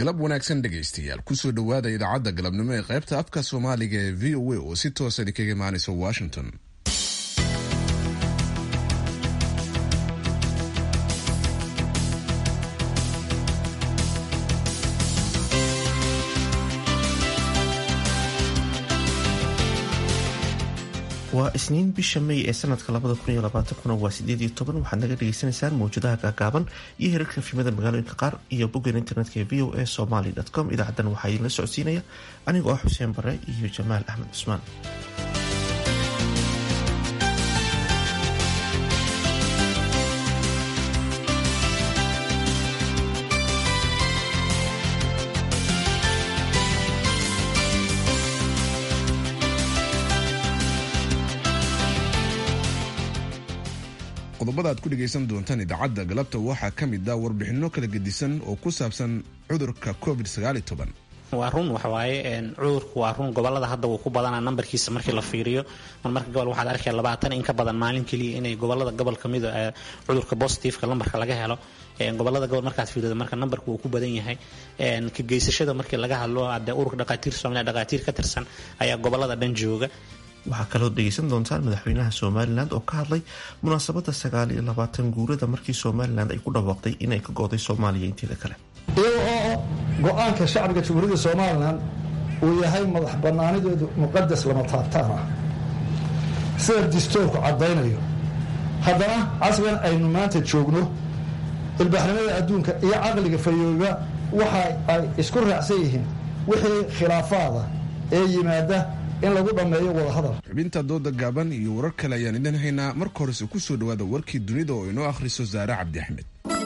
galab wanaagsan dhegaystayaal kusoo dhowaada idaacadda galabnimo ee qaybta afka soomaaliga ee v o a oo si toosa idinkaga imaanaysa washington waa isniin bisha may ee sanadka waa sideed iyo toban waxaad naga dhagaysanaysaan mawjadaha gaagaaban iyo hirarka fimada magaalooyinka qaar iyo boggan internetka ee v o a somaly com idaacadan waxaa idinla socodsiinaya anigoo ah xuseen bare iyo jamaal axmed cusmaan qodobada aad ku dhegaysan doontaan idaacadda galabta waxaa ka mid ah warbixinno kala gedisan oo ku saabsan cudurka covid waa run waxawaaye cudurku waa run gobolada hadda wuu ku badanaa nambarkiisa markii la fiiriyo marmarka gobol waxaad arkaya labaatan in ka badan maalin keliya inay gobolada gobol kamida cudurka bositifeka lambarka laga helo gobolada gobol markaad fiirido marka nambarku wuu ku badan yahay ka geysashada markii laga hadlo hadee ururka dhaqaatiir soomaaliya dhaqaatiir ka tirsan ayaa gobolada dhan jooga waxaa kaloo dhegaysan doontaan madaxweynaha somalilan oo ka hadlay munaasabada sagaal iyo labaatan guurada markii somalilan ay ku dhawaaqday inay ka go'day soomaaliya inteeda kale iyaga oo go-aanka shacbiga jamhuuriyadda somalilan uu yahay madax bannaanideedu muqadas lama taabtaan ah sida distoorku caddaynayo haddana casrigan aynu maanta joogno ilbaaxnimada adduunka iyo caqliga fayooba waxa ay isku raacsan yihiin wixii khilaafaada ee yimaada in lagu dhammeeyo wadahadal xubinta dooda gaaban iyo warar kale ayaan idin haynaa marka horese ku soo dhowaada warkii dunida oo inoo akhriso saare cabdi axmed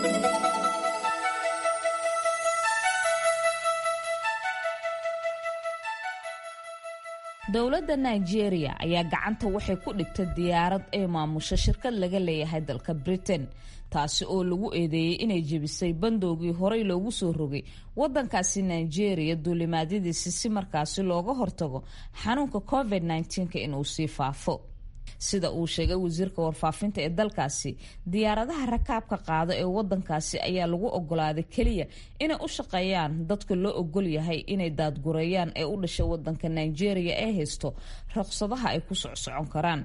dowladda nigeria ayaa gacanta waxay ku dhigtay diyaarad ee maamusho shirkad laga leeyahay dalka britain taasi oo lagu eedeeyey inay jebisay bandoogii horey loogu soo rogay wadankaasi nigeria duulimaadyadiisi si markaasi looga hortago xanuunka covid -19 inuu sii faafo sida uu sheegay wasiirka warfaafinta ee dalkaasi diyaaradaha rakaabka qaada ee wadankaasi ayaa lagu ogolaaday keliya inay u shaqeeyaan dadka loo ogol yahay inay daadgureeyaan ee u dhashay wadanka nigeria ee haysto ruqsadaha ay ku socsocon karaan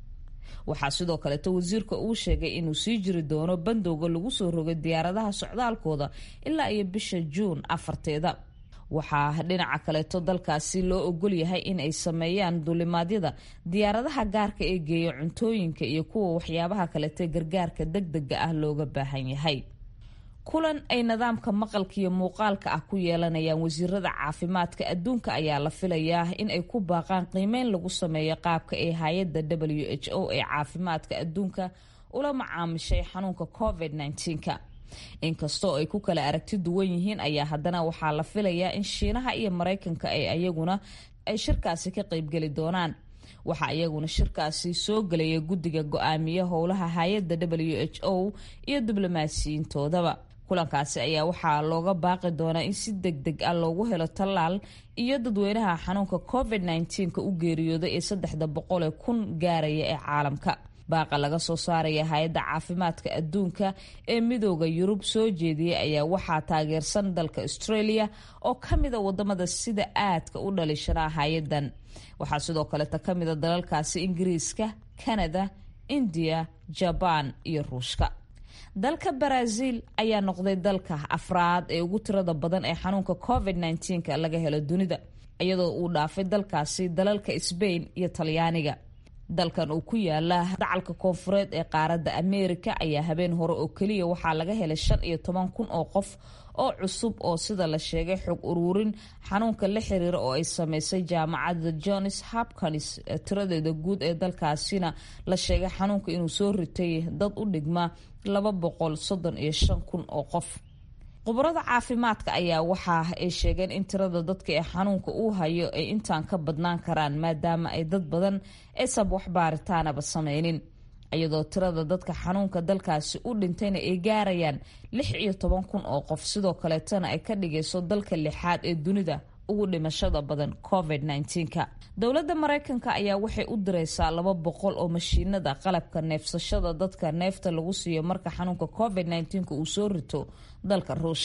waxaa sidoo kaleeto wasiirka uu sheegay inuu sii jiri doono bandowga lagu soo rogay diyaaradaha socdaalkooda ilaa iyo bisha juun afarteeda waxaa dhinaca kaleeto dalkaasi loo ogol yahay in ay sameeyaan duulimaadyada diyaaradaha gaarka ee geeya cuntooyinka iyo kuwa waxyaabaha kaleete gargaarka degdega ah looga baahan yahay kulan ay nidaamka maqalka iyo muuqaalka ah ku yeelanayaan wasiirada caafimaadka adduunka ayaa la filayaa in ay ku baaqaan qiimeyn lagu sameeyo qaabka ee hay-adda w h o ee caafimaadka adduunka ula macaamishay xanuunka covid -19ka inkastoo ay ku kala aragti duwan yihiin ayaa haddana waxaa la filayaa in shiinaha iyo maraykanka ay ayaguna ay shirkaasi ka qeybgeli doonaan waxaa iyaguna shirkaasi soo gelaya guddiga go-aamiya howlaha hay-adda w h o iyo diblomaasiyiintoodaba kulankaasi ayaa waxaa looga baaqi doonaa in si deg deg ah loogu helo tallaal iyo dadweynaha xanuunka covid -19ka u geeriyooday ee saddexda boqol ee kun gaaraya ee caalamka baaqa laga soo saaraya hay-adda caafimaadka adduunka ee midooda yurub soo jeediyey ayaa waxaa taageersan dalka australia oo ka mida wadamada sida aadka u dhalishanaa hay-adan waxaa sidoo kaleta ka mida dalalkaasi ingiriiska canada indiya jabaan iyo ruushka dalka baraaziil ayaa noqday dalka afraad ee ugu tirada badan ee xanuunka covid -19 laga helo dunida iyadoo uu dhaafay dalkaasi dalalka sbain iyo talyaaniga dalkan uu ku yaala dacalka koonfureed ee qaaradda ameerika ayaa habeen hore oo keliya waxaa laga helay shan iyo toban kun oo qof oo cusub oo sida la sheegay xog uruurin xanuunka la xiriira oo ay sameysay jaamacadda johns hopkins tiradeeda guud ee dalkaasina la sheegay xanuunka inuu soo ritay dad u dhigma laba boqol soddon iyo shan kun oo qof khubarada caafimaadka ayaa waxa ay sheegeen in tirada dadka ee xanuunka uu hayo ay intaan ka badnaan karaan maadaama ay dad badan aysan wax baaritaanaba sameynin iyadoo tirada dadka xanuunka dalkaasi u dhintayna ay gaarayaan lix iyo toban kun oo qof sidoo kaleetana ay ka dhigayso dalka lixaad ee dunida ugu dhimashada badan covid -19ka dowladda maraykanka ayaa waxay u direysaa laba boqol oo mashiinada qalabka neefsashada dadka neefta lagu siiyo marka xanuunka covid -19 uu soo rito dalka ruushka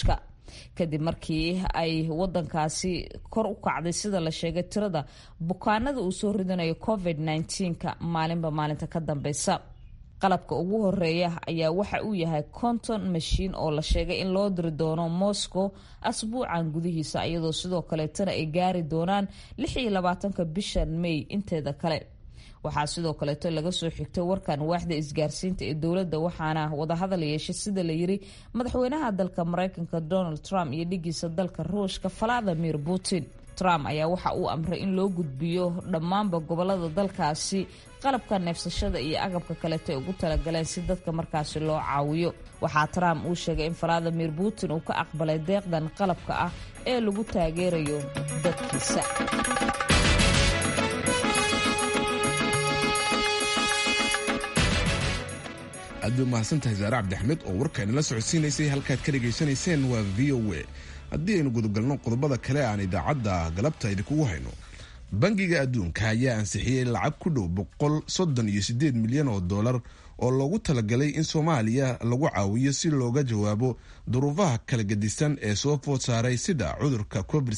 kadib markii ay wadankaasi kor u kacday sida la sheegay tirada bukaanada uu soo ridanayo covid -19ka maalinba maalinta ka dambeysa qalabka ugu horeeya ayaa waxa uu yahay conton mashiin oo la sheegay in loo diri doono moscow asbuucan gudihiisa iyadoo sidoo kaleetana ay gaari doonaan ka bishan may inteeda kale waxaa sidoo kaleeto laga soo xigtay warkan waaxda isgaarsiinta ee dowladda waxaana wadahadal yeeshay sida la yiri madaxweynaha dalka mareykanka donald trump iyo dhigiisa dalka ruushka valadimir putin trump ayaa waxa uu amray in loo gudbiyo dhammaanba gobolada dalkaasi qalabka neefsashada iyo agabka kaleeto ay ugu talagaleen si dadka markaasi loo caawiyo waxaa trump uu sheegay in valadimir putin uu ka aqbalay deeqdan qalabka ah ee lagu taageerayo dadkiisa aad bay umahadsantahay saare cabdixmed oo warkaani la socodsiinaysay halkaad ka dhegaysanayseen waa v o a haddii aynu gudagalno qodobada kale aan idaacadda galabta idinkugu hayno bangiga adduunka ayaa ansixiyey lacag ku dhow boqol soddon iyo siddeed milyan oo dollar oo loogu talagalay in soomaaliya lagu caawiyo si looga jawaabo duruufaha kala gedisan ee soo food saaray sida cudurka covid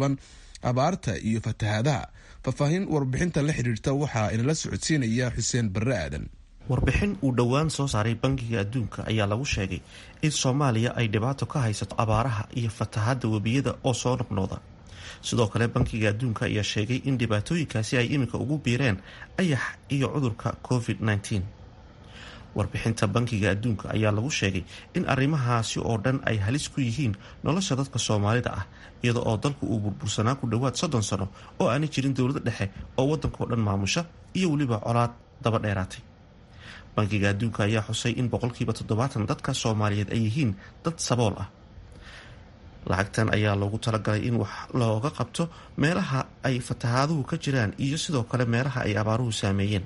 abaarta iyo fatahaadaha faahfaahin warbixinta la xiriirta waxaa inala socodsiinaya xuseen barre aadan warbixin uu dhowaan soo saaray bangiga adduunka ayaa lagu sheegay in soomaaliya ay dhibaato ka haysato abaaraha iyo fatahaadda webiyada oo soo noqnooda sidoo kale bankiga adduunka ayaa sheegay in dhibaatooyinkaasi ay iminka ugu biireen ayax iyo cudurka covid -19 warbixinta bankiga adduunka ayaa lagu sheegay in arrimahaasi oo dhan ay halis ku yihiin nolosha dadka soomaalida ah iyada oo dalku uu burbursanaa ku dhowaad soddon sano oo aanay jirin dowlada dhexe oo waddankao dhan maamusha iyo weliba colaad daba dheeraatay bankiga adduunka ayaa xusay in boqolkiiba toddobaatan dadka soomaaliyeed ay yihiin dad sabool ah lacagtan ayaa loogu talagalay in wax looga qabto meelaha ay fatahaaduhu ka jiraan iyo sidoo kale meelaha ay abaaruhu saameeyeen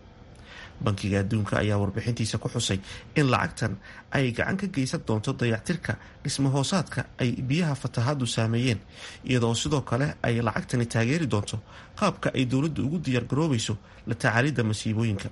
bankiga adduunka ayaa warbixintiisa ku xusay in lacagtan ay gacan ka geysan doonto dayactirka dhismahoosaadka ay biyaha fatahaadu saameeyeen iyadoo sidoo kale ay lacagtani taageeri doonto qaabka ay dowladdu ugu diyaargaroobayso la tacaalidda masiibooyinka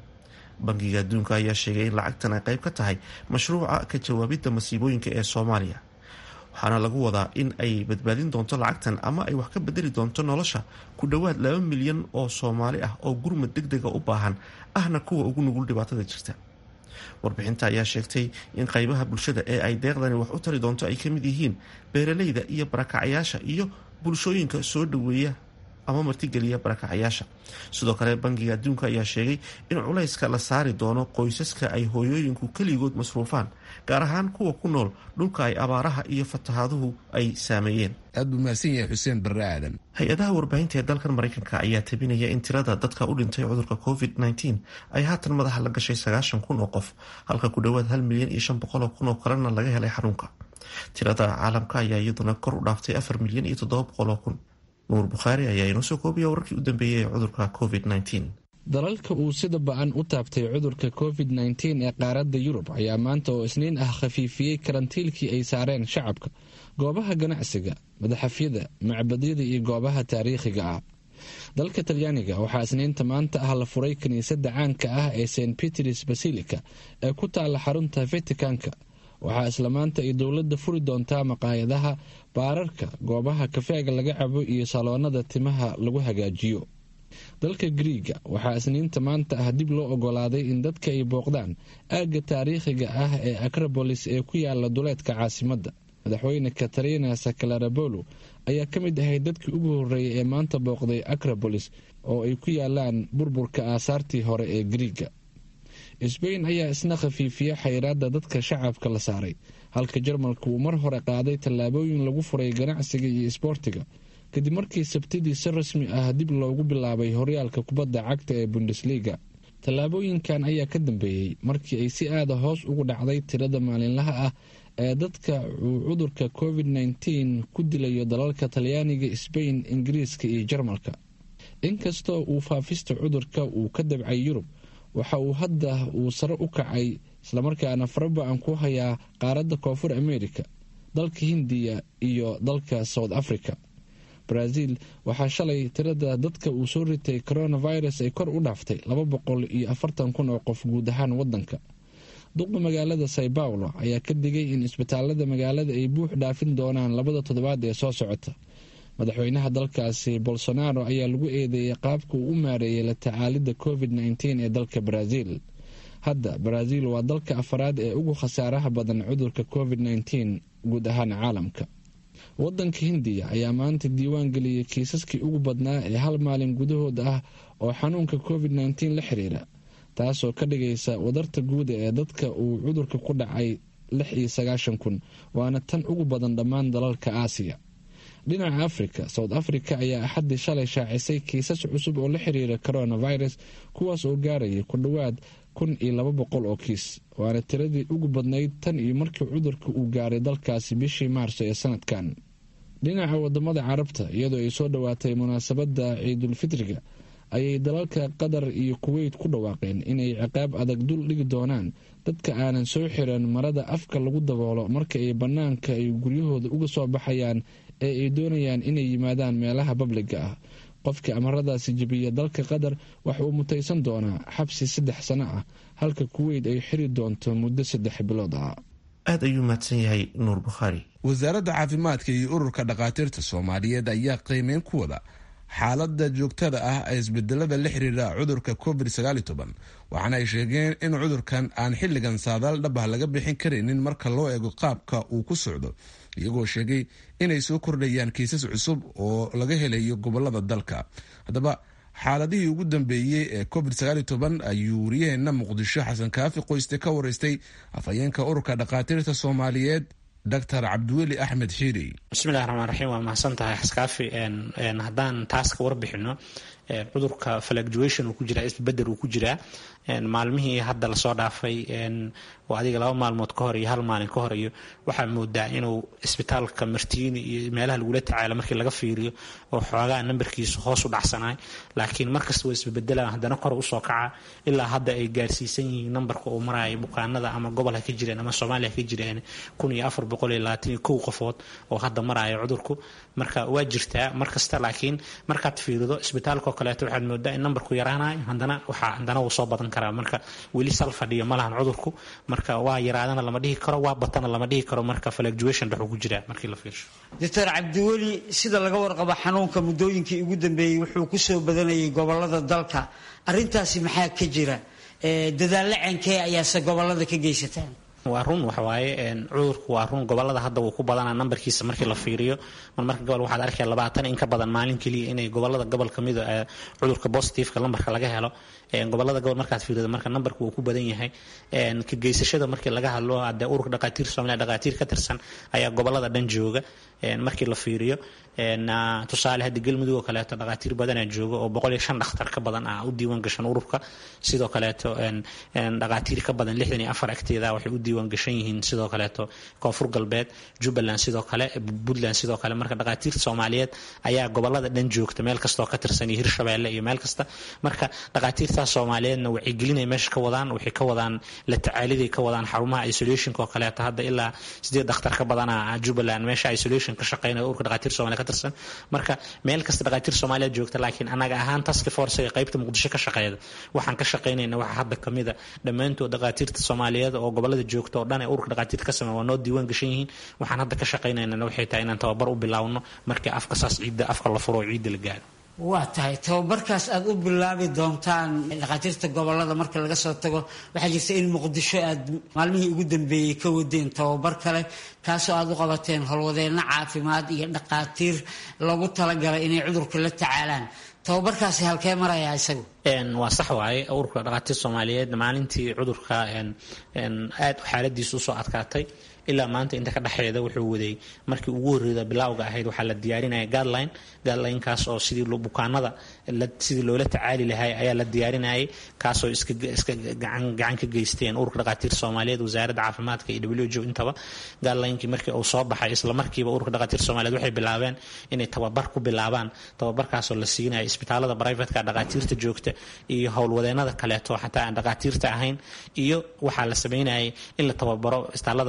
bankiga adduunka ayaa sheegay in lacagtan ay qayb ka tahay mashruuca ka jawaabidda masiibooyinka ee soomaaliya waxaana lagu wadaa in ay badbaadin doonto lacagtan ama ay wax ka bedeli doonto nolosha ku dhowaad laba milyan oo soomaali ah oo gurmad deg dega u baahan ahna kuwa ugu nugul dhibaatada jirta warbixinta ayaa sheegtay in qaybaha bulshada ee ay deeqdani wax u tari doonto ay ka mid yihiin beeralayda iyo barakacayaasha iyo bulshooyinka soo dhoweeya ama martigeliya barakacayaasha sidoo kale bankiga adduunka ayaa sheegay in culayska la saari doono qoysaska ay hooyooyinku keligood masruufaan gaar ahaan kuwa ku nool dhulka ay abaaraha iyo fatahaaduhu ay saameeyeen aad buu mahadsan yahay xuseen barre aadan hay-adaha warbaahinta ee dalkan mareykanka ayaa tabinaya in tirada dadka u dhintay cudurka covid -19 ay haatan madaxa la gashay sagaashan kun oo qof halka ku dhowaad hal milyan iyo shan boqol oo kun oo kalena laga helay xanuunka tirada caalamka ayaa iyaduna kor u dhaaftay afar milyan iyo toddoba boqol oo kun nuur bukhaari ayaa inoo soo koobiya wararkii u dambeeyey ee cudurka covid -19 dalalka uu sida ba-an u taabtay cudurka covid -19 ee qaaradda yurub ayaa maanta oo isniin ah khafiifiyey karantiilkii ay saareen shacabka goobaha ganacsiga madaxafyada macbadyada iyo goobaha taariikhiga ah dalka talyaaniga waxaa isniinta maanta ah la furay kiniisadda caanka ah ee st peters basilica ee ku taalla xarunta vaticanka waxaa isla maanta ay dowladda furi doontaa maqaayadaha baararka goobaha kafeega laga cabo iyo saloonada timaha lagu hagaajiyo dalka griiga waxaa isniinta maanta ah dib loo ogolaaday in dadka ay booqdaan aagga taariikhiga ah ee acrobolis ee ku yaala duleedka caasimadda madaxweyne katarina sakalarabolo ayaa ka mid ahay dadkii ugu horreeyay ee maanta booqday acrobolis oo ay ku yaalaan burburka aasaartii hore ee griiga sbain ayaa isna khafiifiya xayiraadda dadka shacabka la saaray halka jarmalka uu mar hore qaaday tallaabooyin lagu furay ganacsiga iyo isboortiga kadib markii sabtidii si rasmi ah dib loogu bilaabay horyaalka kubadda cagta ee bundesliga tallaabooyinkan ayaa ka dambeeyey markii ay si aada hoos ugu dhacday tirada maalinlaha ah ee dadka uu cudurka covid -19 ku dilayo dalalka talyaaniga sbain ingiriiska iyo jarmalka inkastoo uu faafista cudurka uu ka dabcay yurub waxa uu hadda uu sare u kacay islamarkaana faraba-an ku hayaa qaaradda koonfur america dalka hindiya iyo dalka south africa brazil waxaa shalay tirada dadka uu soo ritay coronavirus ay kor u dhaaftay laba boqol iyo afartan kun oo qof guud ahaan wadanka duqa magaalada sao paulo ayaa ka digay in isbitaalada magaalada ay buux dhaafin doonaan labada toddobaad ee soo socota madaxweynaha dalkaasi bolsonaro ayaa lagu eedeeyey qaabka uu u maareeyay la tacaalidda covid nteen ee dalka brazil hadda brazil waa dalka afaraad ee ugu khasaaraha badan cudurka covid nteen guud ahaan caalamka wadanka hindiya ayaa maanta diiwaan geliyey kiisaskii ugu badnaa ee hal maalin gudahood ah oo xanuunka covid nteen la xiriira taasoo ka dhigaysa wadarta guuda ee dadka uu cudurka ku dhacay lix iyo sagaashan kun waana tan ugu badan dhammaan dalalka aasiya dhinaca africa south africa ayaa axaddii shalay shaacisay kiisas cusub oo la xiriira coronavirus kuwaas oo gaaraya ku dhowaad kun iyo laba boqol oo kiis waana tiradii ugu badnayd tan iyo markii cudurka uu gaaray dalkaasi bishii maarso ee sanadkan dhinaca wadamada carabta iyadoo ay soo dhowaatay munaasabadda ciidulfitriga ayay dalalka qatar iyo kuweyt ku dhawaaqeen inay ciqaab adag dul dhigi doonaan dadka aanan soo xiran marada afka lagu daboolo marka ay bannaanka ay guryahooda uga soo baxayaan ee ay doonayaan inay yimaadaan meelaha babliga ah qofka amaradaasi jebiya dalka qatar waxa uu mutaysan doonaa xabsi saddex sano ah halka kuweyt ay xiri doonto muddo saddex bilood ah aad ayuu mahadsan yahay nuur bukhaari wasaaradda caafimaadka iyo ururka dhakhaatiirta soomaaliyeed ayaa qiimeyn ku wada xaalada joogtada ah ee isbedelada la xiriira cudurka covid waxaana ay sheegeen in cudurkan aan xilligan saadaal dhabah laga bixin karaynin marka loo eego qaabka uu ku socdo iyagoo sheegay inay soo kordhayaan kiisas cusub oo laga helayo gobolada dalka haddaba xaaladihii ugu dambeeyey ee covid ayuu wariyaheenna muqdisho xasan kaafi qoyste ka wareystay afhayeenka ururka dhakhaatiirta soomaaliyeed dr cabdiweli axmed xiiri bismillahi raxmaan raxiim waa mahadsan tahay xaskaafi haddaan taas ka warbixino cudurka fluctuation uu ku jiraa isbedel uu ku jiraa maalmihii hadda lasoo dhaafay oo adiga laba maalmood ka hor iyo hal maalin ka hor iyo waxaa moodaa inuu isbitaalka martiini iyo meelaha lagula tacaalo markii laga fiiriyo oo xoogaa nambarkiisu hoos u dhacsanaay laakiin markasta waa isbebedelaan haddana kor usoo kaca ilaa hadda ay gaarsiisan yihiin nambarka uu maraayo bukaanada ama gobol ha ka jireen ama soomaaliya ha ka jireen kun iyo afar boqol iyo labaatan iyo kow qofood oo hadda maraayo cudurku marka waa jirtaa markasta laakiin markaad fiirido isbitaalka oo kaleeto waxaad moodaa in nambarku yaraanayo haddana waxaa haddana wuu soo badan karaa marka weli sal fadhiyo ma lahan cudurku marka waa yaraadana lama dhihi karo waa batana lama dhihi karo marka fluctuation dhexuu ku jiraa markii la fiirsho doctor cabdiweli sida laga warqabo xanuunka muddooyinkii ugu dambeeyey wuxuu ku soo badanayay gobolada dalka arintaasi maxaa ka jira dadaallo cenkee ayaase gobolada ka geysataan waa run waxawaaye cudurku waa run gobolada hadda wuu ku badanaa nambarkiisa markii la fiiriyo mar marka gobol waxaad arkaya labaatan in ka badan maalin keliya inay gobolada gobol ka mida cudurka positiveka lambarka laga helo gobolada gobol markaad fiirido marka nambarku wuu ku badan yahay ka geysashada markii laga hadlo hadee ururka dhakhaatiir soomaaliya dhakhaatiir ka tirsan ayaa gobolada dhan jooga markii la fiiriyo tusaale hadda galmudug oo kaleeto dhakhaatiir badanaa jooga oo boqol iyo shan dhakhtar ka badan ah u diiwaan gashan ururka sidoo kaleeto dhakhaatiir ka badan lixdan iyo afar agteeda waxay u diiwaan gashan yihiin sidoo kaleeto koonfur galbeed jubbaland sidoo kale puntland sidoo kale marka dhakhaatiirta soomaaliyeed ayaa gobolada dhan joogta meel kastoo ka tirsan iyo hirshabeelle iyo meel kasta marka dhakhaatiirtaas soomaaliyeedna waxay gelinay meesha ka wadaan waxay ka wadaan la tacaaliday ka wadaan xarumaha isolationka oo kaleeto hadda ilaa sideed dhakhtar ka badana jubbaland meesha isolation ka shaqeynaya ururka dhakhaatiir soomaaliya ka tirsan marka meel kasta dhakhaatiir soomaaliyeed joogta laakiin anaga ahaan task force ee qaybta muqdisho ka shaqeeyda waxaan ka shaqeynayna waxa hadda kamida dhammaantood dhakhaatiirta soomaaliyeed oo gobolada joogta oo dhan ee ururka dhakhaatiirta ka sameeya waa noo diiwaan gashan yihiin waxaan hadda ka shaqeynayna waxay tahay inaan tababar u bilaawno markii afka saas ciidda afka la furo oo ciidda la gaaro waa tahay tababarkaas aad u bilaabi doontaan dhakhaatiirta gobolada marka laga soo tago waxaa jirta in muqdisho aad maalmihii ugu dambeeyey ka wadeen tababar kale kaasoo aad u qabateen howlwadeenno caafimaad iyo dhakhaatiir lagu talagalay inay cudurka la tacaalaan tababarkaasi halkee marayaa isagu waa sax waaye ururka dhakhaatiir soomaaliyeed maalintii cudurka aad xaaladiisu usoo adkaatay ilaa maanta inta ka dhexeeda wuxuu waday markii ugu horreeda bilaawga ahayd waxaa la diyaarinaya guideline guidelinekaas oo sidii bukaanada sidii loola tacaali lahay ayaa la diyaarinayay kaasoo iska gacan ka geysteen ururka dhakhaatiir soomaaliyeed wasaaradda caafimaadka iyo w o intaba guidelinekii markii uu soo baxay isla markiiba ururka dhakhaatiir soomaaliyeed waxay bilaabeen inay tababar ku bilaabaan tababarkaasoo la siinayo isbitaalada brivatka dhakhaatiirta joogta iyo howlwadeenada kaleeto xataa aan dhakhaatiirta ahayn iyo waxaa la sameynayay in la tababaro isbitaalada brivatka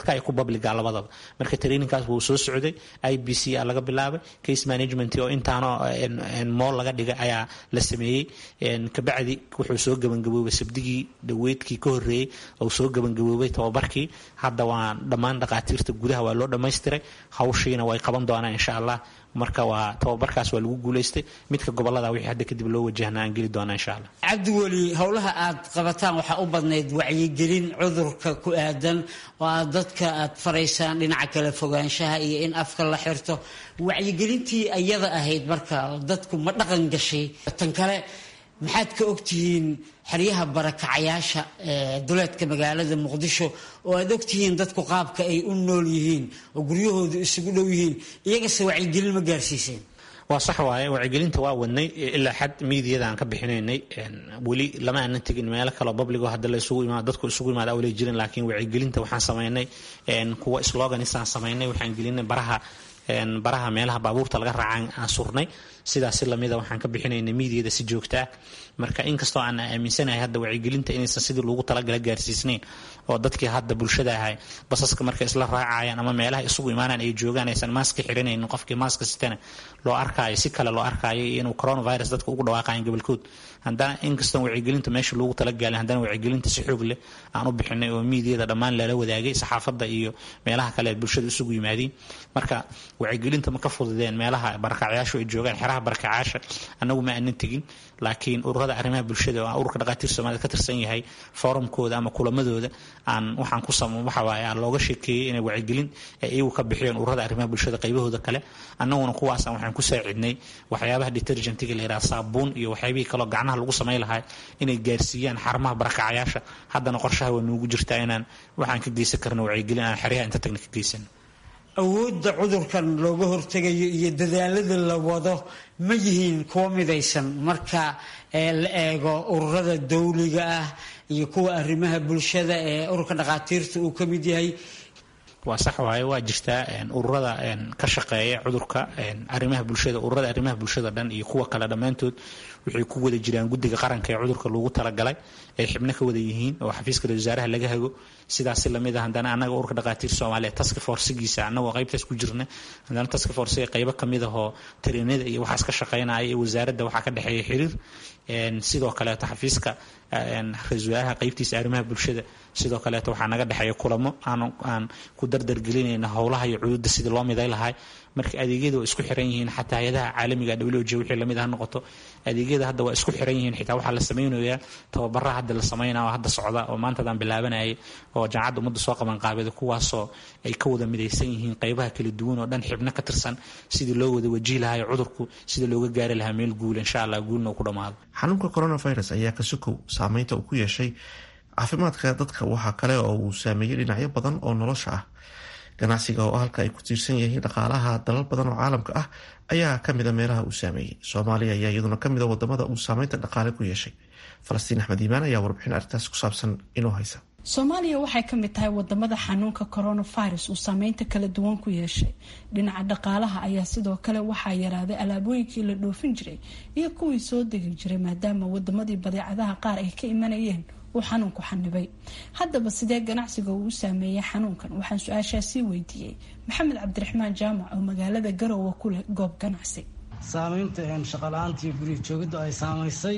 privateka iyo ku publica labadaba marka trainingkaas wuu soo socday i b c a laga bilaabay case management oo intaano mool laga dhigay ayaa la sameeyey kabacdi wuxuu soo gebangaboobay sabdigii dhaweydkii ka horeeyey oo soo gebangaboobay tababarkii hadda waa dhammaan dhaqaatiirta gudaha waa loo dhammaystiray hawshiina way qaban doonaan insha allah marka waa tababarkaas waa lagu guulaystay midka gobolada wixii hadda kadib loo wajahna aan geli doona insha allah cabdiweli howlaha aad qabataan waxaa u badnayd wacyigelin cudurka ku aadan oo aad dadka aad faraysaan dhinaca kale fogaanshaha iyo in afka la xirto wacyigelintii ayada ahayd marka dadku ma dhaqan gashay tan kale maxaad ka ogtihiin xeryaha barakacayaasha ee duleedka magaalada muqdisho oo aad ogtihiin dadku qaabka ay u nool yihiin oo guryahoodu isugu dhow yihiin iyagase wacyigelin ma gaarsiiseen waa sax waaye wacyigelinta waa wadnay ilaa xad miidiyada aan ka bixinaynay weli lama aanan tegin meelo kaleo publigo hadda la isugu imaado dadku isugu imaada awlay jirin laakiin wacyigelinta waxaan samaynay kuwa sloganisaan samaynay waxaan gelinay baraha baraha meelaha baabuurta laga raacaan aan surnay sidaasi lamida waxaan ka bixinaynay miidiyada si joogta ah marka inkastoo aan aaminsanahay hadda wacyigelinta inaysan sidii loogu talagala gaarsiisnayn oo dadkii hadda bulshada ahay basaska markay isla raacayaan ama meelaha isugu imaanaan ay joogaan aysan maaska xirinaynin qofkii maaska sitana loo arkaayo si kale loo arkaayo iyo inuu coronavirus dadka ugu dhawaaqayan gobolkood haddana inkastoo wacyigelinta meesha loogu talagaalin haddana wacyigelinta si xoog leh aan u bixinay oo miidiyada dhammaan lala wadaagay saxaafadda iyo meelaha kale bulshada isugu yimaadiin marka wacyigelinta ma ka fududeen meelaha barakacyaashu ay joogaan xeraha barakacyaasha annagu ma aanan tegin laakiin ururada arrimaha bulshada oo ururka dhaqaatiir soomaalida ka tirsan yahay forumkooda ama kulamadooda aan waxaan ku sam waxa waaye aan looga sheekeeyey inay wacyigelin ay iyagu ka bixiyeen ururada arrimaha bulshada qaybahooda kale annaguna kuwaasaan waxaan ku saacidnay waxyaabaha detergentiga la yidhaha saabuun iyo waxyaabihii kaloo gacnaha lagu samayn lahaa inay gaarsiiyaan xarumaha barakacayaasha haddana qorshaha waa noogu jirtaa inaan waxaan ka geysan karno wacyigelin aan xeryaha inta tagna ka geysano awoodda cudurkan looga hortegayo iyo dadaalada la wado ma yihiin kuwo midaysan marka la eego ururada dawliga ah iyo kuwa arrimaha bulshada ee ururka dhaqaatiirta uu ka mid yahay waa sax waaye waa jirtaa ururada ka shaqeeya cudurka arrimaha bulshada ururada arrimaha bulshada dhan iyo kuwa kale dhammaantood waxay ku wada jiraan guddiga qaranka ee cudurka loogu talagalay ay xibno ka wada yihiin oo xafiiska wasaaraha laga hago sidaasi lamid a haddana annaga ururka dhaqaatiir soomaaliya task forcegiisa annagoo qaybtaas ku jirna haddana task forcega qaybo kamid ahoo tariinada iyo waxaas ka shaqeynaya iyo wasaaradda waxaa ka dhexeeya xiriir sidoo kaleeto xafiiska ra-isul wasaaraha qaybtiisa arrimaha bulshada sidoo kaleeto waxaa naga dhexeeya kulamo aan ku dardargelinayna howlaha iyo cududa sidii loo miday lahay marka adeegyada waa isku xiran yihiin xataa hay-adaha caalamiga w j wixii lamid ha noqoto adeegyada hadda waa isku xiran yihiin xitaa waxaa la samaynayaa tababaraha hadda la samaynaya oo hadda socda oo maantadaan bilaabanayay oo jaamacadda ummadda soo qaban qaabada kuwaasoo ay ka wada midaysan yihiin qaybaha kala duwan oo dhan xibno ka tirsan sidii loo wada wajihi lahayo cudurku sida looga gaari lahaa meel guul insha allah guulna uu ku dhammaado xanuunka coronavirus ayaa ka sokow saameynta uu ku yeeshay caafimaadka dadka waxaa kale oo uu saameeyey dhinacyo badan oo nolosha ah ganacsiga oo halka ay ku tiirsan yihiin dhaqaalaha dalal badan oo caalamka ah ayaa kamida meelaha uu saameeyey soomaaliya ayaa iyaduna kamida wadamada uu saameynta dhaqaale ku yeeshay falastiin axmed iimaan ayaa warbixin arrintaas ku saabsan inoo haysa soomaaliya waxay ka mid tahay wadamada xanuunka coronavirus uu saameynta kala duwan ku yeeshay dhinaca dhaqaalaha ayaa sidoo kale waxaa yaraaday alaabooyinkii la dhoofin jiray iyo kuwii soo degi jiray maadaama wadamadii badeecadaha qaar ay ka imanayeen uu xanuunku xanibay haddaba sidee ganacsiga uu u saameeyey xanuunkan waxaan su-aashaasii weydiiyey maxamed cabdiraxmaan jaamac oo magaalada garowe ku leh goob ganacsi saameynta shaqala-aantii guriga joogidda ay saamaysay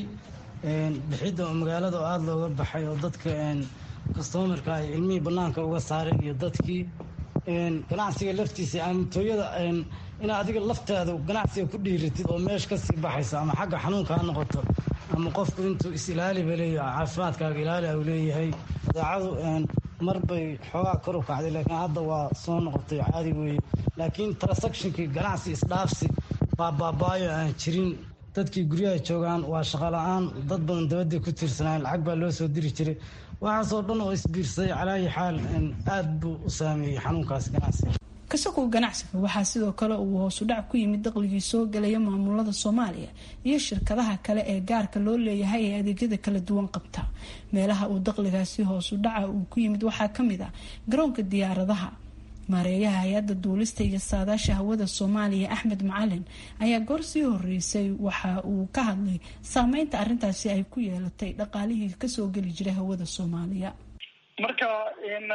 bixidda magaalada oo aada looga baxay oo dadka kastomarka ay cilmihii banaanka uga saareen iyo dadkii ganacsiga laftiisa amatooyada inaa adiga laftaada ganacsiga ku dhiiratid oo meesha kasii baxaysa ama xagga xanuunka ha noqoto ama qofku intuu is-ilaaliba leeyahay caafimaadkaaga ilaali u leeyahay badeecadu mar bay xoogaa kor u kacday laakiin hadda waa soo noqotay caadi weeye laakiin transactionkii ganacsi isdhaafsi baabaabayo aan jirin dadkii guryaha joogaan waa shaqala-aan dad badan dabadday ku tiirsanaayen lacag baa loo soo diri jiray waxaasoo dhan oo isbiirsaday calaayi xaal aada buu u saameeyey xanuunkaas ganacsiga kasakow ganacsiga waxaa sidoo kale uu hoosu dhac ku yimid daqligii soo galaya maamulada soomaaliya iyo shirkadaha kale ee gaarka loo leeyahay ee adeegyada kala duwan qabta meelaha uu daqligaasi hoosu dhaca uu ku yimid waxaa kamid ah garoonka diyaaradaha maareeyaha hay-adda duulista iyo saadaasha hawada soomaaliya axmed macalin ayaa goor sii horeysay waxa uu ka hadlay saameynta arintaasi ay ku yeelatay dhaqaalihii kasoo geli jiray hawada soomaaliya marka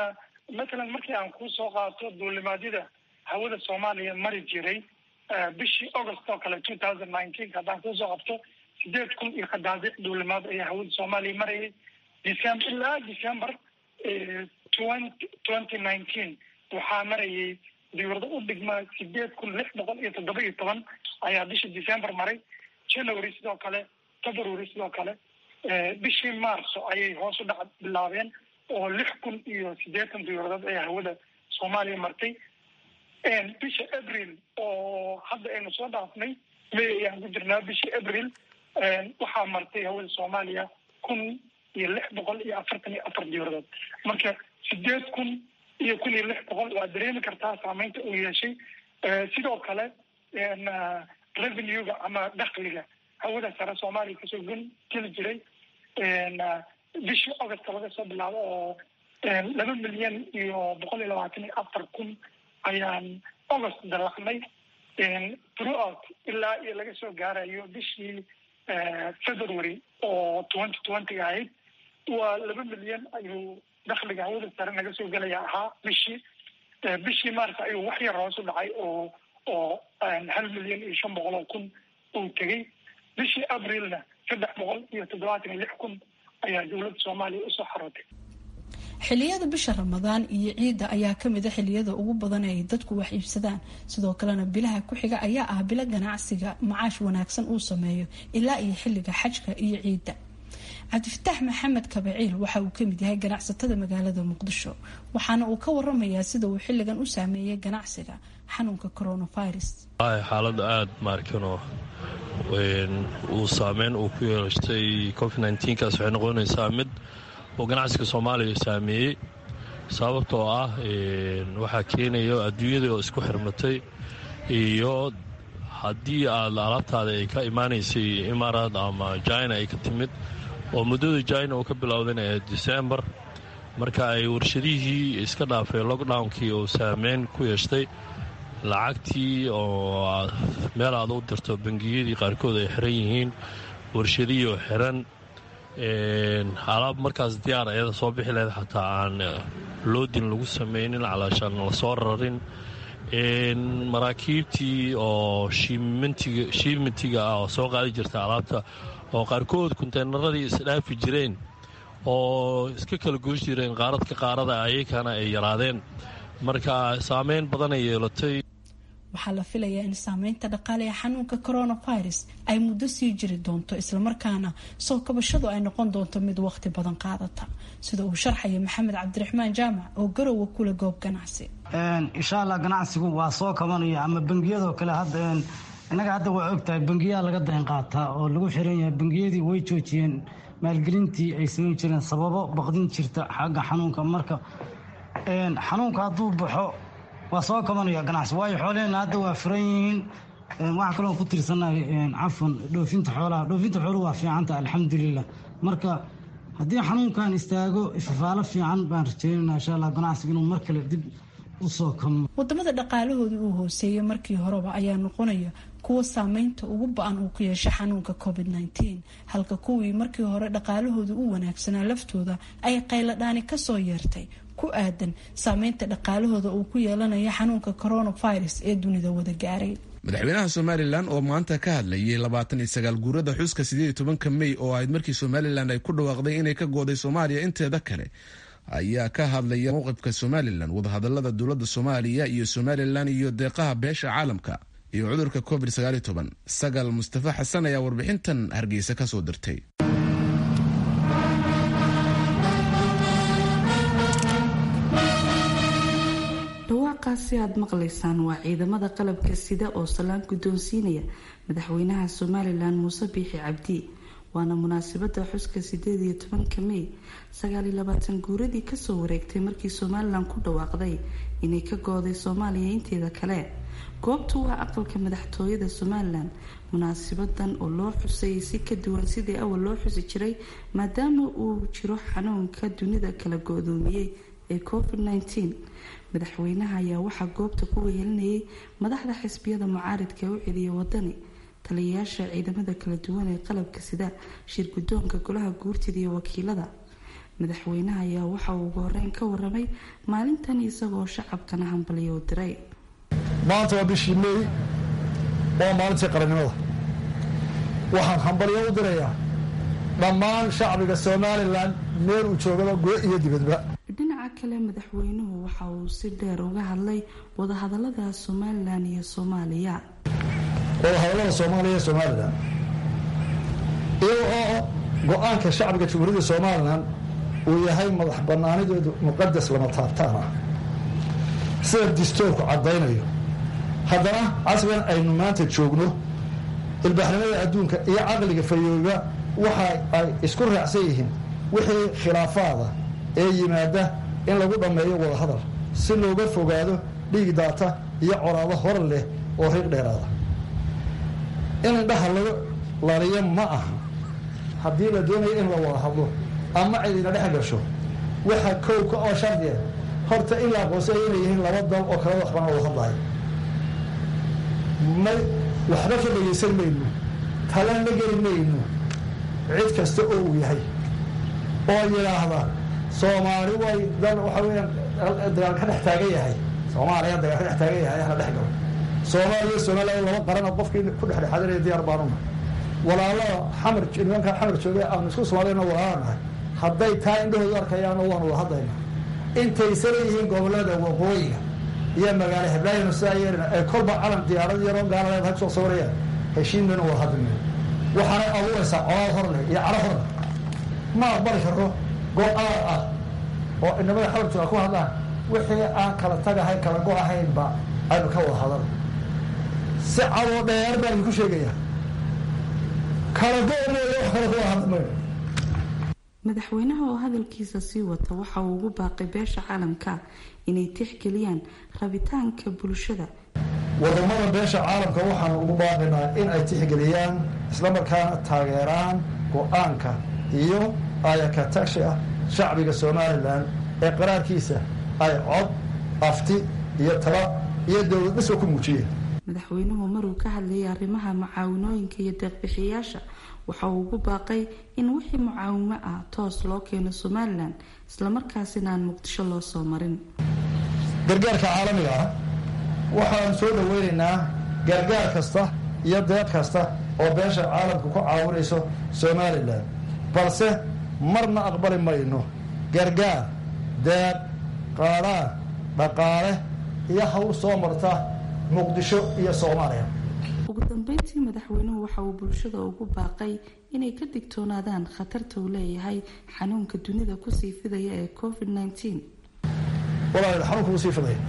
matalan markii aan kuu soo qaato duulimaadyada hawada soomaaliya mari jiray bishii august oo kale two thousand nineteen haddaan kusoo qabto sideed kun iyo qadaadiic duulimaad ayaa hawada soomaaliya marayay december ilaa december twenty twenty nineteen waxaa marayay diwrado u dhigma sideed kun lix boqol iyo toddoba iyo toban ayaa bishii december maray january sidoo kale february sidoo kale bishii marso ayay hoos u dhac bilaabeen oo lix kun iyo siddeetan diwradood ayaa hawada soomaaliya martay bisha april oo hadda aynu soo dhaafnay may ayaan ku jirnaa bishii april waxaa martay hawada soomaaliya kun iyo lix boqol iyo afartan iyo afar diwradood marka sideed kun iyo kun iyo lix boqol waa dareemi kartaa saameynta uu yeeshay sidoo kale revenue-ga ama dakliga hawada sare soomaaliya kasoo gun geli jiray bishii august laga soo bilaabo oo laba milyan iyo boqol iyo labaatan iyo afar kun ayaan august dalacnay throughout ilaa iyo laga soo gaarayo bishii february oo twenty twenty ahayd waa laba milyan ayuu dakliga hawada sare naga soo gelaya ahaa bishii bishii maarta ayuu wax yar hoos u dhacay oo oo hal milyan iyo shan boqol oo kun uu tegey bishii abrilna saddex boqol iyo toddobaatan iyo lix kun ayaa dowladda soomaaliya usoo xarootay xiliyada bisha ramadaan iyo ciidda ayaa kamid a xiliyada ugu badan ee ay dadku wax iibsadaan sidoo kalena bilaha ku xiga ayaa ah bilo ganacsiga macaash wanaagsan uu sameeyo ilaa iyo xilliga xajka iyo ciidda cabdifataax maxamed kabaciil waxa uu kamid yahay ganacsatada magaalada muqdisho waxaana uu ka waramayaa sida uu xilligan u saameeyay ganacsiga xanuunka coronavirus xaalada aada maarkano uu saameyn uu ku yeelatay covid nkaas waxay noqonaysaa mid oo ganacsiga soomaaliya saameeyey sababtoo ah waxaa keenaya adduunyada oo isku xirmatay iyo haddii aad alaabtaada ay ka imaanaysay imaaraad ama jina ay ka timid oo muddada jina uu ka bilowdayna ee december marka ay warshadihii iska dhaafay lockdownkii uu saameyn ku yeeshtay lacagtii oo meel aad u dirto bangiyadii qaarkood ay xiran yihiin warshadihii oo xiran alaab markaas diyaar ayada soo bixi lahayd xataa aan loodin lagu samaynin calaashaan la soo rarin maraakiibtii oo shiimentiga ah oo soo qaadi jirta alaabta oo qaarkood kunteynaradii isdhaafi jireen oo iska kala goos jireen qaaradka qaarada ayakana ay yaraadeen marka saameyn badanay yeelatay waxaa la filayaa in saameynta dhaqaale ee xanuunka coronavirus ay muddo sii jiri doonto islamarkaana soo kabashadu ay noqon doonto mid waqti badan qaadata sida uu sharxaya maxamed cabdiraxmaan jaamac oo garowa kula goob ganacsi insha allah ganacsigu waa soo kabanaya ama bangiyadoo kale hadda innaga hadda waa ogtahay bangiyaa laga dayn qaataa oo lagu xiran yahay bangiyadii way joojiyeen maalgelintii ay samayn jireen sababo baqdin jirta xagga xanuunka marka xanuunka hadduu baxo waa soo kabanaya ganacsi waayo xooleheenna hadda waa furan yihiin waxaa kaloo ku tirsanahay cafan dhoofinta xoolaha dhoofinta xooluhu waa fiicanta alxamdulilah marka haddii xanuunkan istaago ifafaalo fiican baan rajeynayna insha allah ganacsiga inuu mar kale dib usoo kamo wadamada dhaqaalahoodii uu hooseeyay markii horeba ayaa noqonaya kuwa saameynta ugu ba-an uu ku yeeshay xanuunka covid nteen halka kuwii markii hore dhaqaalahooda u wanaagsanaa laftooda ay qayladhaani kasoo yeertay ku aadan saameynta dhaqaalahooda uu ku yeelanayo xanuunka coronavirus ee dunida wada gaaray madaxweynaha somalilan oo maanta ka hadlayay labaatan iyo sagaal guurada xuska sideed iyo tobanka mey oo ahayd markii somalilan ay ku dhawaaqday inay ka gooday soomaaliya inteeda kale ayaa ka hadlaya mowqifka somalilan wadahadalada dowladda soomaaliya iyo somalilan iyo deeqaha beesha caalamka iyo cudurka covid sagaaliyo toban sagal mustafa xasan ayaa warbixintan hargeysa kasoo dirtay dhawaaqaasi aada maqlaysaan waa ciidamada qalabka sida oo salaan guddoonsiinaya madaxweynaha somalilan muuse biixi cabdi waana munaasabada xuska sideed iyo tobanka mey sagaaliyo labaatan guuradii kasoo wareegtay markii somalilan ku dhawaaqday inay ka gooday soomaaliya inteeda kale goobtu waa aqalka madaxtooyada somalilan munaasabadan oo loo xusayay si ka duwan sidii awal loo xusi jiray maadaama uu jiro xanuunka dunida kala go-doomiyey ee covid nteen madaxweynaha ayaa waxaa goobta ku wehelinayay madaxda xisbiyada mucaaridka u celiya wadani taliyayaasha ciidamada kala duwan ee qalabka sida shir guddoonka golaha guurtida iyo wakiilada madaxweynaha ayaa waxa uu ugu horeyn ka waramay maalintan isagoo shacabkana hambalyo u diray maanta waa bishii meey waa maalintii qarannimada waxaan hambalyo u dirayaa dhammaan shacbiga somalilan meel uu joogaba gudo iyo dibadba dhinaca kale madaxweynuhu waxa uu si dheer uga hadlay wadahadalada somalilan iyo soomaaliya wadahadallada soomaaliya iyo somalilan iyaga oo go-aanka shacbiga jamhuuriyadda somalilan uu yahay madax banaanideedu muqadas lama taabtaan ah sida distoorku caddaynayo haddana casrigan aynu maanta joogno ilbaaxnimada adduunka iyo caqliga fayooba waxa ay isku raacsan yihiin wixii khilaafaada ee yimaada in lagu dhammeeyo wadahadal si looga fogaado dhiig daata iyo coraado hor leh oo riiq dheeraada in indhaha laga laliyo ma aha haddii la doonayo in la wada hadlo ama cidina dhex gasho waxa kowka oo shardiya horta in la aqoonsaya inay yihiin laba dal oo kala waxbana wada hadlaayo may waxba ka dhegaysan mayno talan la geli mayno cid kasta oo uu yahay oo yidhaahda soomaali way dal waxa weyaan dagaal ka dhex taagan yahay soomaaliya dagaal ka dhex taagan yahay hala dhex galo soomaaliya somaliya laba qarana qofkii ku dhexdhexaadinaya diyaar baanuna walaalada xamar nimanka xamar joogay aanu isku soomaaliyana walaalaanahay hadday taa indhahoodu arkayaano waanu wada hadlayna intaysa leeyihiin gobolada waqooyiga iyo magaalo heblaayana sidaa yeelina ee kolba calan diyaarad yaroo gaaladeed ha kusoo sawirayaan heshiinmayna wada hadlina waxaanay abuuraysaa colaad hor leh iyo caro hor leh ma aqbali karo go-aan ah oo inamada xamar jooga ku hadlaan wixii aan kala tagahay kala go-ahaynba aynu ka wada hadal si cadoo dheer baan idinku sheegaya kala go mooya wax kale kuwada hadli mayno madaxweynaha oo hadalkiisa sii wata waxa uu ugu baaqay beesha caalamka inay tixgeliyaan rabitaanka bulshada wadamada beesha caalamka waxaanu ugu baaqaynaa in ay tixgeliyaan islamarkaana taageeraan go-aanka iyo ayaka tagshi ah shacbiga somalilan ee qaraarkiisa ay cod afti iyo tala iyo dowlad dhisba ku muujiyeen madaxweynuhu maruu ka hadlayay arrimaha mucaawinooyinka iyo deeqbixiyaasha waxa uu ugu baaqay in wixii mucaawimo ah toos loo keeno somalilan islamarkaasina aan muqdisho loo soo marin gargaarka caalamiga ah waxaanu soo dhaweynaynaa gargaar kasta iyo deeq kasta oo beesha caalamka ku caawinayso somalilan balse marna aqbali mayno gargaar deeq qaadhaan dhaqaale iyo hawl soo marta muqdisho iyo soomaaliya ugu dambeyntii madaxweynuhu waxa uu bulshada ugu baaqay inay ka digtoonaadaan khatarta uu leeyahay xanuunka dunida kusii fidaya ee covid nneteen walaal xanuunka kusii fidaya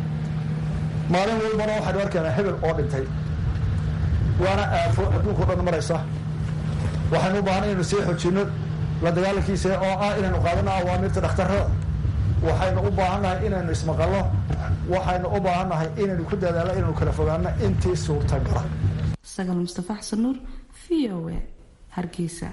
maalin walbana waxaynu arkaynaa hebel oo dhintay waana aafo adduunka o dhan maraysa waxaynu u baahanay inaynu sii xojinno la dagaalankiisa oo ah inaynu qaadano awaamirta dhakhtarada waxaynu u baahannahay inaynu ismaqalno waxaynu u baahannahay inaynu ku dadaalno inaynu kala fogaano intii suurtagala sagaal mustafa xasan nuur v o a hargeysa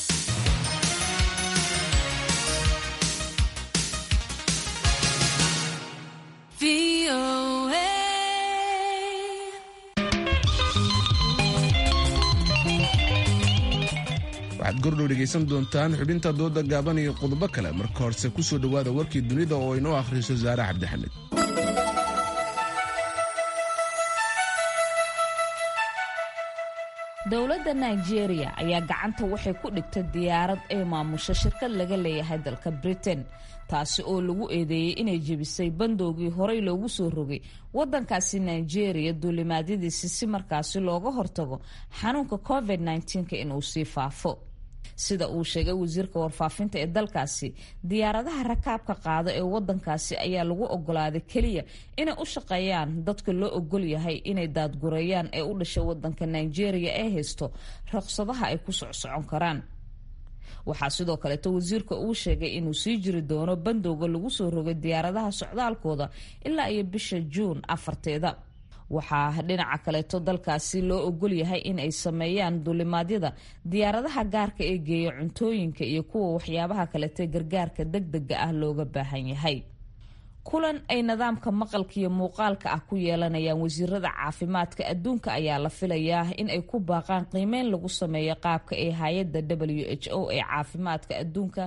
waxaad gordhow dhegaysan doontaan xubinta dooda gaaban iyo qodobo kale marka horse ku soo dhowaada warkii dunida oo inoo akhriso saare cabdixamed dowladda nigeria ayaa gacanta waxay ku dhigtay diyaarad ay maamusho shirkad laga leeyahay dalka britain taasi oo lagu eedeeyey inay jebisay bandoogii horey loogu soo rogay wadankaasi nigeria duulimaadyadiisi si markaasi looga hortago xanuunka covid -19 inuu sii faafo sida uu sheegay wasiirka warfaafinta ee dalkaasi diyaaradaha rakaabka qaada ee wadankaasi ayaa lagu ogolaaday keliya inay u shaqeeyaan dadka loo ogol yahay inay daadgureeyaan ee u dhashay wadanka nigeria ee haysto ruqsadaha ay ku socsocon karaan waxaa sidoo kaleeto wasiirka uu sheegay inuu sii jiri doono bandowga lagu soo rogay diyaaradaha socdaalkooda ilaa iyo bisha juun afarteeda waxaa dhinaca kaleeto dalkaasi loo ogol yahay in ay sameeyaan duulimaadyada diyaaradaha gaarka ee geeya cuntooyinka iyo kuwa waxyaabaha kaleete gargaarka degdega ah looga baahan yahay kulan ay nidaamka maqalka iyo muuqaalka ah ku yeelanayaan wasiirada caafimaadka adduunka ayaa la filayaa in ay ku baaqaan qiimeyn lagu sameeyo qaabka ee hay-adda w h o ee caafimaadka adduunka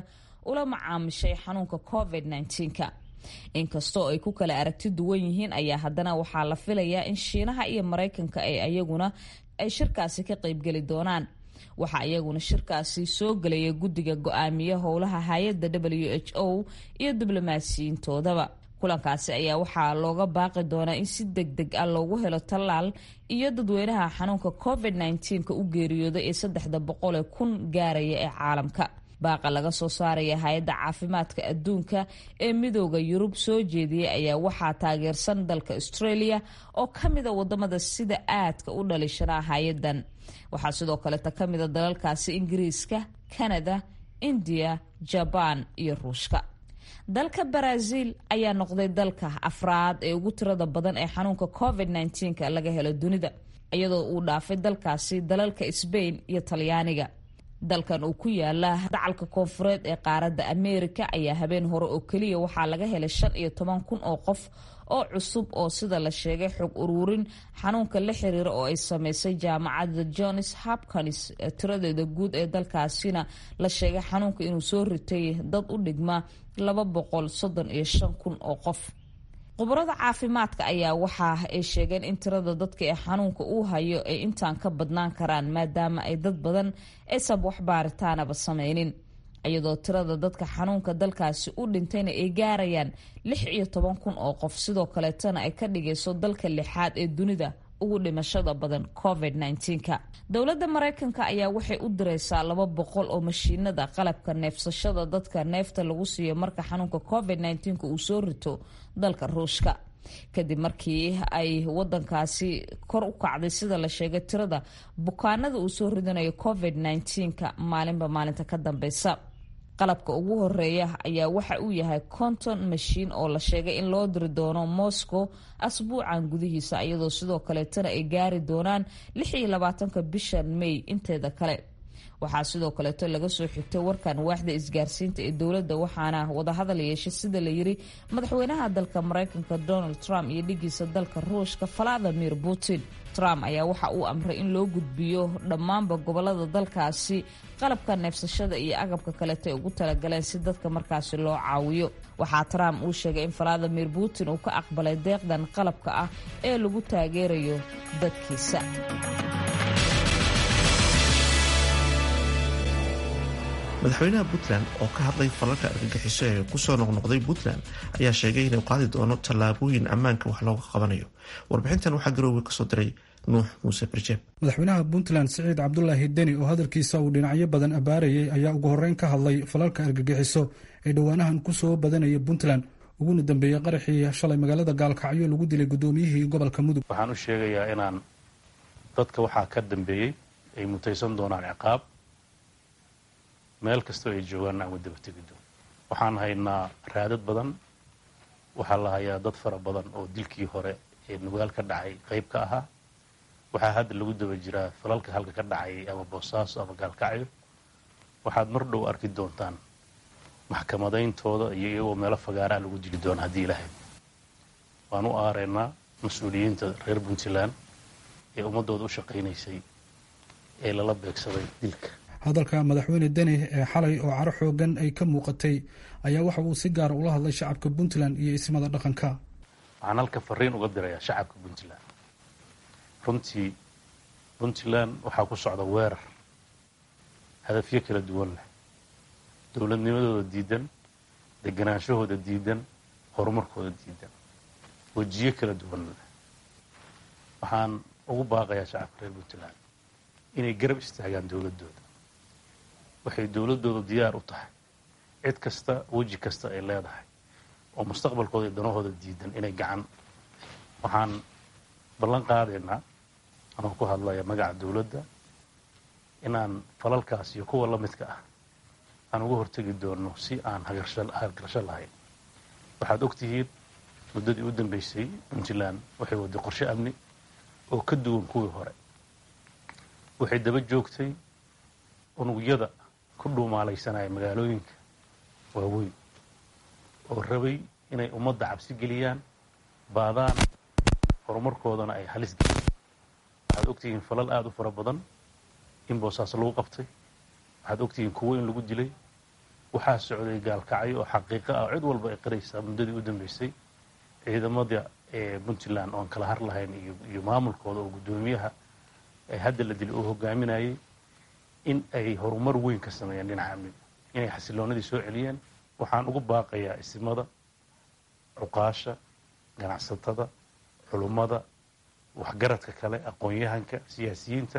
ula macaamishay xanuunka covid -19ka inkastoo ay ku kala aragti duwan yihiin ayaa haddana waxaa la filayaa in shiinaha iyo maraykanka ay ayaguna ay shirkaasi ka qaybgeli doonaan waxaa iyaguna shirkaasi soo gelaya guddiga go-aamiya howlaha hay-adda w h o iyo diblomaasiyiintoodaba kulankaasi ayaa waxaa looga baaqi doonaa in si deg deg ah loogu helo tallaal iyo dadweynaha xanuunka covid -19ka u geeriyooda ee saddexda boqol ee kun gaaraya ee caalamka baaqa laga soo saaraya hay-adda caafimaadka adduunka ee midooda yurub soo jeediyey ayaa waxaa taageersan dalka australia oo ka mida wadamada sida aadka u dhalishanaa hay-adan waxaa sidoo kaleta ka mida dalalkaasi ingiriiska canada indiya jabaan iyo ruushka dalka baraaziil ayaa noqday dalka afraad ee ugu tirada badan ee xanuunka covid -19ka laga helo dunida iyadoo uu dhaafay dalkaasi dalalka sbain iyo talyaaniga dalkan uu ku yaala dacalka koonfureed ee qaaradda ameerika ayaa habeen hore oo keliya waxaa laga helay shan iyo toban kun oo qof oo cusub oo sida la sheegay xog uruurin xanuunka la xiriira oo ay sameysay jaamacadda johns hopkins tiradeeda guud ee dalkaasina la sheegay xanuunka inuu soo ritay dad u dhigma laba boqol soddon iyo shan kun oo qof khubarada caafimaadka ayaa waxa ay sheegeen in tirada dadka ee xanuunka uu hayo ay intaan ka badnaan karaan maadaama ay dad badan aysan wax baaritaanaba sameynin iyadoo tirada dadka xanuunka dalkaasi u dhintayna ay gaarayaan lix iyo toban kun oo qof sidoo kaleetana ay ka dhigayso dalka lixaad ee dunida ugu dhimashada badan covid -19ka dowladda maraykanka ayaa waxay u direysaa laba boqol oo mashiinada qalabka neefsashada dadka neefta lagu siiyo marka xanuunka covid -19ka uu soo rito dalka ruushka kadib markii ay wadankaasi kor u kacday sida la sheegay tirada bukaanada uu soo ridanayo covid -19ka maalinba maalinta ka dambeysa qalabka ugu horeeya ayaa waxa uu yahay conton mashiin oo la sheegay in loo diri doono moscow asbuucan gudihiisa iyadoo sidoo kaleetana ay gaari doonaan lix iyo labaatanka bishan may inteeda kale waxaa sidoo kaleeto laga soo xigtay warkan waaxda isgaarsiinta ee dowladda waxaana wadahadal yeeshay sida la yiri madaxweynaha dalka maraykanka donald trump iyo dhigiisa dalka ruushka valadimir putin trump ayaa waxa uu amray in loo gudbiyo dhammaanba gobolada dalkaasi qalabka neefsashada iyo agabka kaleeto ay ugu talagaleen si dadka markaasi loo caawiyo waxaa trump uu sheegay in valadimir putin uu ka aqbalay deeqdan qalabka ah ee lagu taageerayo dadkiisa madaxweynaha puntland oo ka hadlay falalka argagixiso ee kusoo noqnoqday puntland ayaa sheegay inuu qaadi doono tallaabooyin ammaanka wax looga qabanayo warbixintan waxaa garoowe kasoo diray nuux muuse barjeeb madaxweynaha puntland siciid cabdulaahi deni oo hadalkiisa uu dhinacyo badan abaarayay ayaa ugu horreyn ka hadlay falalka argagixiso ee dhowaanahan kusoo badanaya puntland uguna dambeeyey qaraxii shalay magaalada gaalkacyo lagu dilay guddoomiyihii gobolka mudug waxaan u sheegayaa inaan dadka waxaa ka dambeeyey ay mutaysan doonaan ciqaab meel kastoo ay joogaan aan wadaba tegi doon waxaan haynaa raadad badan waxaa la hayaa dad fara badan oo dilkii hore ee nugaal ka dhacay qayb ka ahaa waxaa hadda lagu daba jiraa falalka halka ka dhacay ama boosaaso ama gaalkacyo waxaad mar dhow arki doontaan maxkamadayntooda iyo iyagoo meelo fagaaraa lagu dili doona haddii ilaahay waan u aaraynaa mas-uuliyiinta reer puntland ee ummaddooda u shaqaynaysay ee lala beegsaday dilka hadalka madaxweyne deni ee xalay oo caro xoogan ay ka muuqatay ayaa waxa uu si gaara ula hadlay shacabka puntland iyo ismada dhaqanka waxaan halka fariin uga dirayaa shacabka puntland runtii puntland waxaa ku socda weerar hadafyo kala duwan leh dowladnimadooda diidan deganaanshahooda diidan horumarkooda diidan wejiyo kala duwan leh waxaan ugu baaqayaa shacabka reer puntland inay garab istaagaan dowladdooda waxay dowladdooda diyaar u tahay cid kasta weji kasta ay leedahay oo mustaqbalkooda iyo danahooda diidan inay gacan waxaan ballan qaadaynaa anoo ku hadlaya magaca dowladda inaan falalkaas iyo kuwa la midka ah aan uga hortegi doono si aan hagarasho lahayn waxaad og tihiin muddadii u dambaysay puntland waxay waday qorshe amni oo ka duwan kuwii hore waxay daba joogtay unugyada ku dhuumaalaysanaya magaalooyinka waaweyn oo rabay inay ummadda cabsi geliyaan baadaan horumarkoodana ay halis geliyaan waxaad ogtihiin falal aada u fara badan in boosaaso lagu qabtay waxaad ogtihiin kuwo in lagu dilay waxaa socday gaalkacyo oo xaqiiqo ah cid walba ay qiraysaa muddadii u dambeysay ciidamada puntland oon kala har lahayn iyo maamulkooda oo guddoomiyaha hadda la dilay uu hogaaminayay in ay horumar weyn ka sameeyeen dhinaca amniga inay xasiloonadii soo celiyeen waxaan ugu baaqayaa isimada cuqaasha ganacsatada culummada waxgaradka kale aqoon-yahanka siyaasiyiinta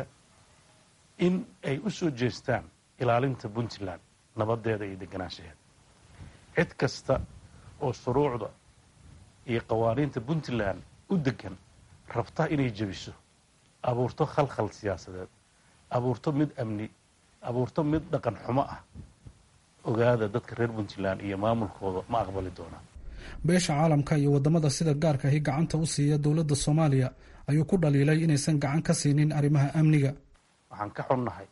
in ay u soo jeestaan ilaalinta puntland nabadeeda iyo deganaanshaheeda cid kasta oo shuruucda iyo qawaaniinta puntland u degan rabta inay jebiso abuurto khalkhal siyaasadeed abuurto mid amni abuurto mid dhaqan xumo ah ogaada dadka reer puntland iyo maamulkooda ma aqbali doonaan beesha caalamka iyo wadamada sida gaarka ahi gacanta u siiya dowladda soomaaliya ayuu ku dhaliilay inaysan gacan ka siinin arrimaha amniga waxaan ka xunnahay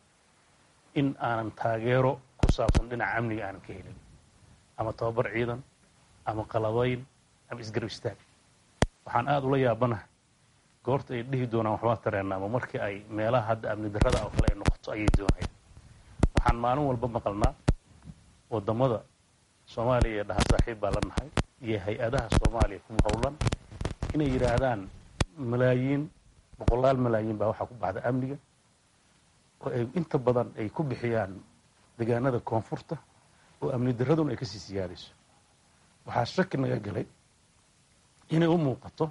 in aanan taageero ku saabsan dhinaca amniga aanan ka helin ama tababar ciidan ama qalabayn ama isgarab istaag waxaan aada ula yaabanahay goorta ay dhihi doonaan waxbaa tareena ama markii ay meelaha hadda amni darrada oo kale ay noqoto ayay doonayaan waxaan maalin walba maqalnaa wadamada soomaaliya ee dhaha saaxiib baa la nahay iyo hay-adaha soomaaliya kuma howlan inay yidhaahdaan malaayiin boqolaal malaayiin baa waxaa ku baxda amniga oo ay inta badan ay ku bixiyaan deegaanada koonfurta oo amni darraduna ay kasii siyaadayso waxaa shaki naga galay inay u muuqato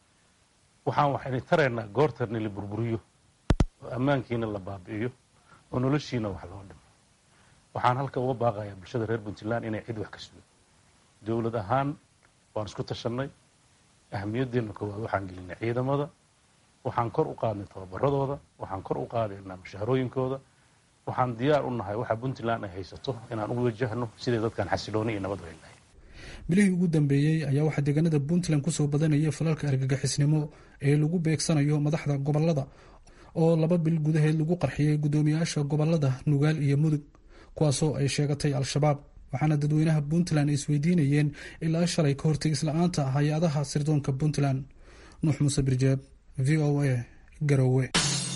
waxaan waxayna taraynaa goortarni la burburiyo oo ammaankiina la baabi'iyo oo noloshiina wax loo dhimo waxaan halka uga baaqayaa bulshada reer puntland inay cid wax ka sugo dowlad ahaan waan isku tashannay ahamiyadeenna koowaad waxaan gelinay ciidamada waxaan kor u qaadnay tababaradooda waxaan kor u qaadaynaa mushaharooyinkooda waxaan diyaar u nahay waxa puntland ay haysato inaan u wajahno siday dadkan xasilooni iyo nabad weyn lahayd bilihii ugu dambeeyey ayaa waxaa deegaanada puntland kusoo badanayay falalka argagixisnimo ee lagu beegsanayo madaxda gobolada oo laba bil gudaheed lagu qarxiyey guddoomiyaasha gobolada nugaal iyo mudug kuwaasoo ay sheegatay al-shabaab waxaana dadweynaha puntland isweydiinayeen ilaa shalay ka hortegis la-aanta hay-adaha sirdoonka puntland nuux muuse birjeeb v o a garowe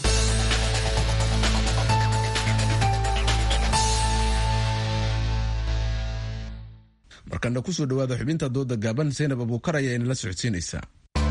markana kusoo dhawaada xubinta dooda gaaban zaynab abuukar ayaa inala socodsiinaysaa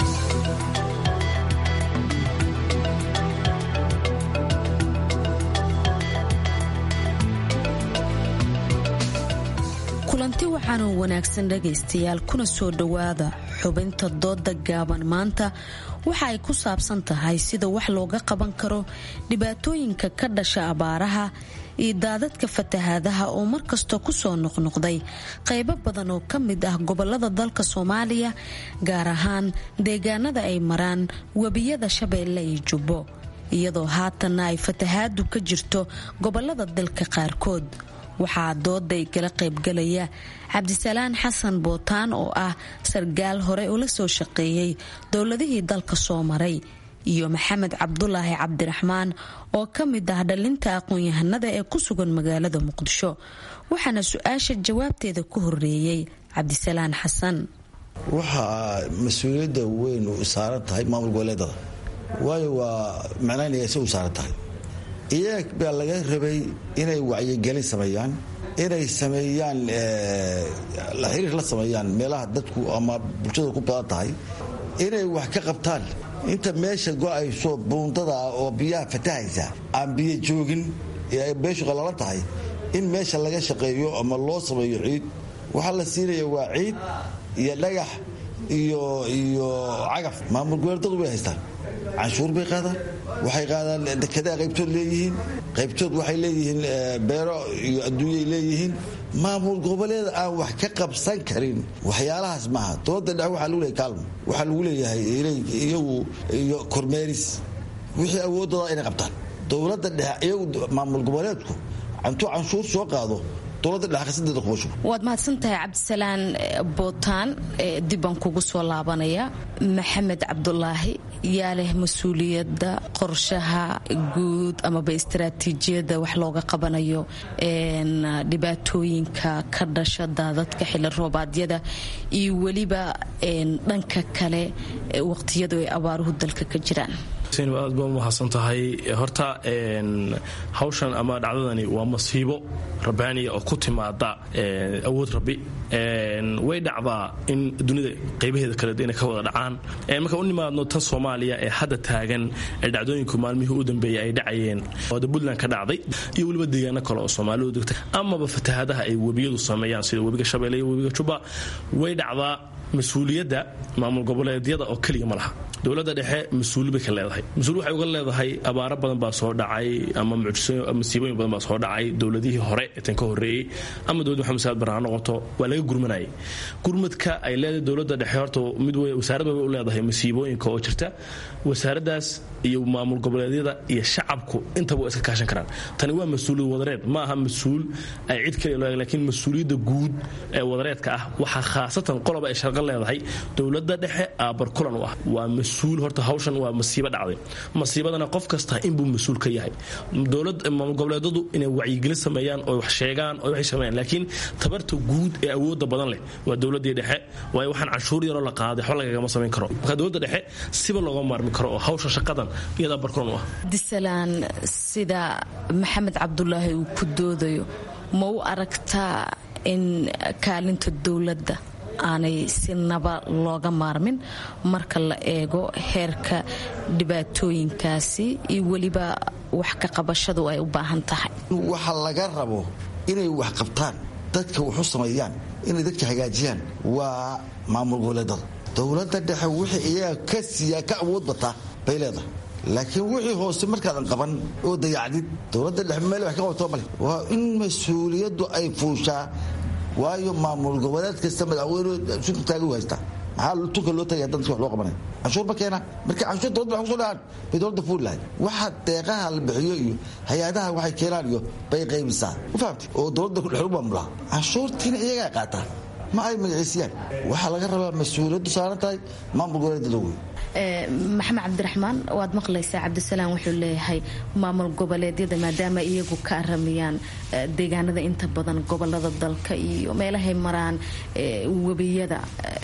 kulanti waxaanoo wanaagsan dhagaystayaal kuna soo dhowaada xubinta dooda gaaban maanta waxa ay ku saabsan tahay sida wax looga qaban karo dhibaatooyinka ka dhasha abaaraha iyo daadadka fatahaadaha oo markasta kusoo noqnoqday qaybo badan oo ka mid ah gobolada dalka soomaaliya gaar ahaan deegaanada ay maraan webiyada shabeelle iyo jubbo iyadoo haatanna ay fatahaadu ka jirto gobolada dalka qaarkood waxaa dooday kala qaybgalaya cabdisalaan xasan bootaan oo ah sargaal hore ula soo shaqeeyey dowladihii dalka soo maray iyo maxamed cabdulaahi cabdiraxmaan oo ka mid ah dhalinta aqoon-yahanada ee ku sugan magaalada muqdisho waxaana su-aasha jawaabteeda ku horeeyey cabdisalaan xasan waxaa mas-uuliyadda weyn u saaran tahay maamul goboleedada waayo waa macnaynaya se u saaran tahay iyaga baa laga rabay inay wacyigelin sameeyaan inay sameeyaan la xiriir la sameeyaan meelaha dadku ama bulshada ku badan tahay inay wax ka qabtaan inta meesha go-ayso buundada oo biyaha fatahaysa aan biyo joogin ee ay beeshu qalalan tahay in meesha laga shaqeeyo ama loo sameeyo ciid waxaa la siinaya waa ciid iyo dhagax iyo iyo cagaf maamul goboleedadu way haystaan canshuur bay qaadaan waxay qaadaan dekedaa qaybtood leeyihiin qaybtood waxay leeyihiin beero iyo adduunyay leeyihiin maamul goboleed aan wax ka qabsan karin waxyaalahaas maaha dowladda dhexe waxaa lagu leeyahay kaalmo waxaa lagu leeyahay iyagu iyo kormeeris wixii awooddooda inay qabtaan dowladda dhexe iyagu maamul goboleedku intuu canshuur soo qaado waad mahadsantahay cabdisalaan bootaan dibaan kugu soo laabanaya maxamed cabdulaahi yaa leh mas-uuliyadda qorshaha guud amaba istaraatiijiyadda wax looga qabanayo dhibaatooyinka ka dhasha daadadka xili roobaadyada iyo weliba dhanka kale waqtiyadu ay abaaruhu dalka ka jiraan aad baa umahadsan tahay horta hawshan ama dhacdadani waa masiibo rabbaaniya oo ku timaada awood rabbi way dhacdaa in dunida qaybaheeda kale inay ka wada dhacaan marka u nimaadno tan soomaaliya ee hadda taagan ee dhacdooyinku maalmihii u dambeeyay ay dhacayeen ooda puntland ka dhacday iyo weliba deegaano kale oo soomaalidu degta amaba fatahaadaha ay webiyadu sameeyaan sida webiga shabeelle iyo webiga jubba way dhacdaa mas-uuliyadda maamul goboleedyada oo keliya ma laha dowladda dhexe mas-uuli bay ka leedahay mas-uul waxay uga leedahay abaaro badan baa soo dhacay ama masiibooyin badan baa soo dhacay dowladihii hore ee tan ka horreeyey ama dowladda maxamed saad barre ha noqoto waa laga gurmanayay gurmadka ay leedahay dowladda dhexe horta mid wey wasaaradda bay u leedahay masiibooyinka oo jirta wasaaraddaas iyo maamul goboleedyada iyo shacabku intaba waa iska kaashan karaan tani waa mas-uuliyad wadareed ma aha mas-uul ay cid kale laakiin mas-uuliyadda guud ee wadareedka ah waxaa khaasatan qoloba ay sharqo leedahay dowladda dhexe aabar kulan u ah waa mas-uul horta hawshan waa masiibo dhacday masiibadana qof kasta inbuu mas-uul ka yahay dowlad maamul goboleedadu inay wacyigelin sameeyaan oo wax sheegaan oo waxay sameeyaan laakiin tabarta guud ee awoodda badan leh waa dowladdii dhexe waayo waxaan canshuur yaroo la qaaday xol lagagama samayn karo marka dowladda dhexe siba looga maarmi karo oo hawsha shaqadan iyadaa barkulan u ah disalaan sida maxamed cabdulaahi uu ku doodayo ma u aragtaa in kaalinta dowladda aanay si naba looga maarmin marka la eego heerka dhibaatooyinkaasi iyo weliba wax ka qabashadu ay u baahan tahay waxa laga rabo inay wax qabtaan dadka waxu sameeyaan inay dadka hagaajiyaan waa maamul goboleedada dowladda dhexe wixii iyaga ka siiyaa ka awood bataa bay leedahay laakiin wixii hoose markaadan qaban oo dayacdid dowladda dhexe meel wax ka qabato male waa in mas-uuliyaddu ay fuushaa waayo maamul goboleed kasta madaxweyne sunta taagi u haystaa maxaa tunka loo tagaya dadka wax loo qabanaya canshuur ma keena marka canshuur dowladda wax kusoo dhahaan bay dowladda fuuli lahayd waxa deeqaha la bixiyo iyo hay-adaha waxay keenaan iyo bay qaybisaa u fahamtay oo dowladda kudhex u maamulaa canshuurtiina iyagaa qaataa ma ay magaciisiyaan waxaa laga rabaa mas-uuliyaddu saaran tahay maamul goboleedada wey maxamed cabdiraxmaan waad maqlaysaa cabdisalaam wuxuu leeyahay maamul goboleedyada maadaama iyagu ka aramayaan deegaanada inta badan gobolada dalka iyo meelahay maraan webiyada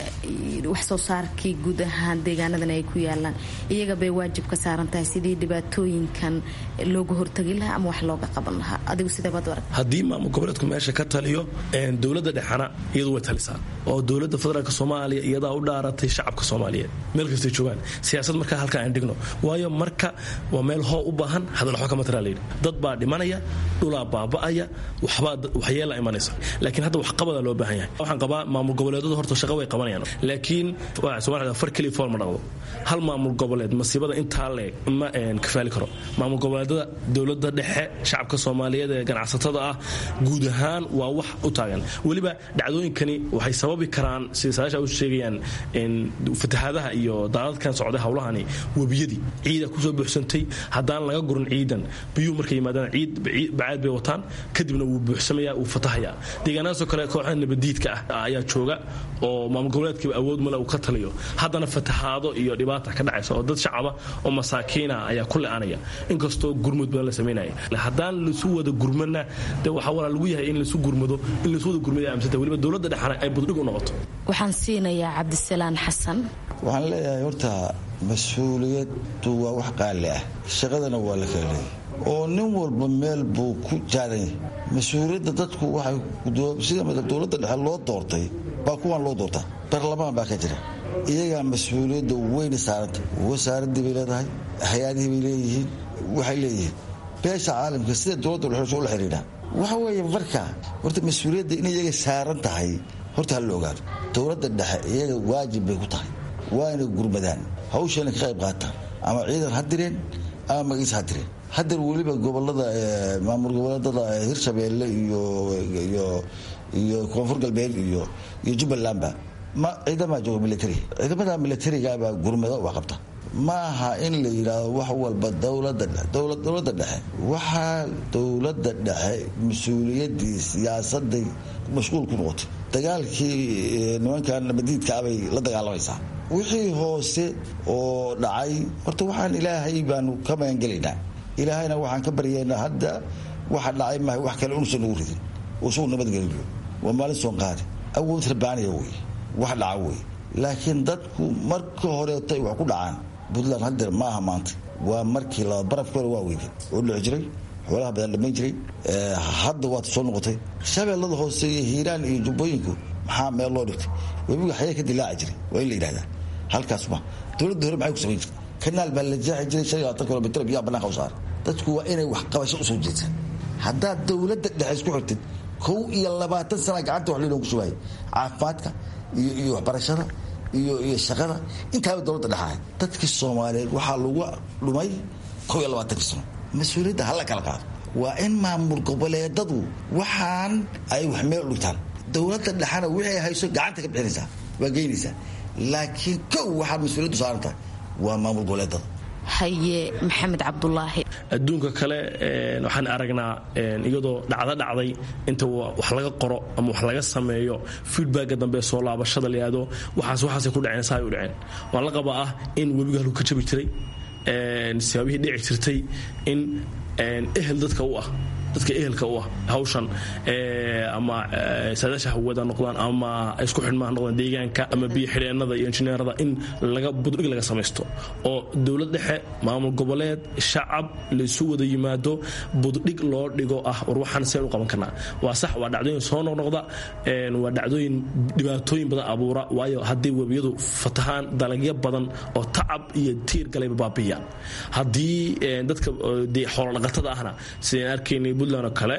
wax soo saarkii guud ahaan deegaanadan ay ku yaalaan iyaga bay waajib ka saaran tahay sidii dhibaatooyinkan looga hortagi lahaa ama wax looga qaban lahaa adigu sideebaad arag haddii maamul goboleedku meesha ka taliyo dowladda dhexana iyadu way talisaa oo dowladda federaalk soomaaliya iyadaa u dhaaratay shacabka soomaaliyeed meel kastay joogaan siyaasad markaa halkaa aan dhigno waayo marka waa meel hoo u baahan hadal waxba kama taraa layidhi dad baa dhimanaya dhulaa baaba'aya waxbaa waxyeela imanaysa laakiin hadda waxqabada loo baahan yahay waxaan qabaa maamul goboleedadu horta shaqa way qabanayaan laakiin soomaalida far keliya fool ma dhaqdo hal maamul goboleed masiibada intaa leeg ma kafaali karo maamul goboleedada dowladda dhexe shacabka soomaaliyeed ee ganacsatada ah guud ahaan waa wax u taagan weliba dhacdooyinkani waxay sababi karaan sida saasha u sheegayaan fatahaadaha iyo daadadkan socday hawlahani webiyadii ciida kusoo buuxsantay haddaan laga gurin ciidan biyuhu markay yimaadaan ciid bacaad bay wataan kadibna wuu buuxsamaya wuu fatahayaa deegaanadaasoo kale kooxaha nabadiidka ah ayaa jooga oo maamul goboleedkiiba awood male uu ka taliyo haddana fatahaado iyo dhibaata ka dhacaysa oo dad shacaba oo masaakiina ayaa ku le-anaya inkastoo gurmud badan la samaynaya haddaan laisu wada gurmana de waxaa walaa lagu yahay in laisu gurmado in laisu wada gurmada aamsanta weliba dowladda dhexana ay buddhig u noqoto waxaan siinayaa cabdisalaan xasan waxaan leeyahay horta mas-uuliyaddu waa wax qaali ah shaqadana waa la kala leeyay oo nin walba meel buu ku jaadan yahay mas-uuliyadda dadku waxay sida dowladda dhexe loo doortay baa kuwan loo doortaa baarlamaan baa ka jira iyagaa mas-uuliyadda weyna saaranta wasaaraddii bay leedahay hay-adihii bay leeyihiin waxay leeyihiin beesha caalamka sida dowladda dhexe ula xidhiidha waxa weeye marka horta mas-uuliyadda in iyaga saaran tahay horta ha la ogaado dowladda dhexe iyaga waajib bay ku tahay waa inay gurmadaan hawshana ka qayb qaataan ama ciidan ha direen ama magiis ha direen haddar weliba gobolada maamul goboleedada hirshabeelle iyo koonfur galbeed iyo jubbalandba ma ciidama jooga militari ciidamada militarigabaa gurmado wax qabta ma aha in la yidhaahdo wax walba dowladda dhexe waxaa dowladda dhexe mas-uuliyadii siyaasaday mashquul ku noqotay dagaalkii nimankan nabadiidkaabay la dagaalamaysaa wixii hoose oo dhacay horta waxaan ilaahay baanu ka magangelaynaa ilaahayna waxaan ka baryaynaa hadda waxa dhacay maaha wax kale unusan nagu ridin oo isagu nabadgeliyo waa maalin soon qaadi awood rabbaaniya wey wax dhaca wey laakiin dadku marka horeeto ay wax ku dhacaan puntland hadeer ma aha maanta waa markii laba barafki hore waa weydeen oo dhici jiray xoolaha badan dhammayn jiray hadda waad soo noqotay shabeellada hoose iyo hiiraan iyo jubbooyinku maxaa meel loo dhigtay webiga xayee ka dilaaci jiray waa in la yidhahdaa halkaas ma dowladda hore maxay ku samayn jirtay kanaal baa la jeexi jiray shan iyo labaatan kilomitr biyaha bannaanka u saara dadku waa inay wax qabasho usoo jeedsan haddaad dowladda dhexe isku xirtid kow iyo labaatan sana gacanta wax laynoo ku shubaayay caafimaadka iyo iyo waxbarashada iyo iyo shaqada intaaba dowladda dhexahay dadkii soomaaliyeed waxaa lagu dhumay kow iyo labaatankii sano mas-uuliyadda hala kala qaado waa in maamul goboleedadu waxaan ay wax meel u dhigtaan dowladda dhexana wixii hayso gacanta ka bixinaysaa waa geynaysaa laakiin kow waxaad mas-uuliyaddu saaran tahay waa maamul goboleedada haye maxamed cabdulaahi adduunka kale waxaan aragnaa iyadoo dhacdo dhacday inta wax laga qoro ama wax laga sameeyo feedbacka dambe soo laabashada layado waxaas waxaasay ku dhaceen saa ay u dhaceen waan la qabaa ah in webiga halku ka jabi jiray sibaabihii dhici jirtay in ehel dadka u ah dadka ehelka u ah hawshan ama saadaasha hawada noqdaan ama isku xidhmaha noqdaan deegaanka ama biyo xidheennada iyo injineerada in laga buddhig laga samaysto oo dowlad dhexe maamul goboleed shacab laysu wada yimaado buddhig loo dhigo ah war waxaan seen u qaban karnaa waa sax waa dhacdooyin soo noqnoqda waa dhacdooyin dhibaatooyin badan abuura waayo haddii webiyadu fatahaan dalagyo badan oo tacab iyo tiir galayba baabiya haddii dadka xoolodhaqatada ahna sideen arkaynay puntland oo kale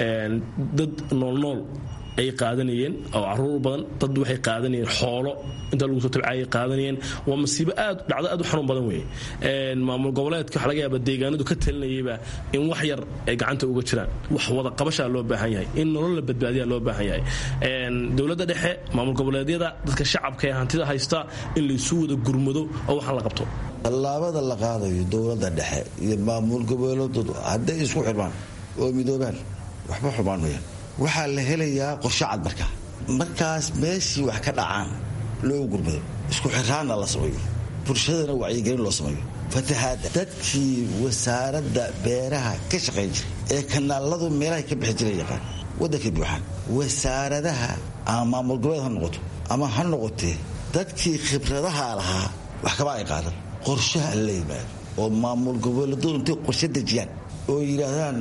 dad noolnool ay qaadanayeen oo caruur badan dad waxay qaadanayeen xoolo inta lagu soo tabcaayay qaadanayeen waa masiibo aad dhacdo aad u xanuun badan weeye maamul goboleedka waxa laga yaaba deegaanadu ka talinayayba in wax yar ay gacanta uga jiraan wax wada qabashaa loo baahan yahay in nolol la badbaadiyaa loo baahan yahay dowladda dhexe maamul goboleedyada dadka shacabka ee hantida haysta in laysu wada gurmado oo waxaan la qabto tallaabada la qaadayo dowladda dhexe iyo maamul goboleedoodu hadday isku xirmaan oo midoobaan waxba xumaan wayaan waxaa la helayaa qorshe cad markaa markaas meeshii wax ka dhacaan loo gurmado isku xiraanna la sameeyo bulshadana wacyigelin loo sameeyo fatahaada dadkii wasaaradda beeraha ka shaqayn jiray ee kanaaladu meelahay ka bixi jiray yaqaan waddankay buuxaan wasaaradaha ama maamul goboleed ha noqoto ama ha noqotee dadkii khibradaha lahaa wax kaba ay qaadan qorshaha la yimaado oo maamul goboleedadu intay qorshe dejiyaan oo yidhaahdaan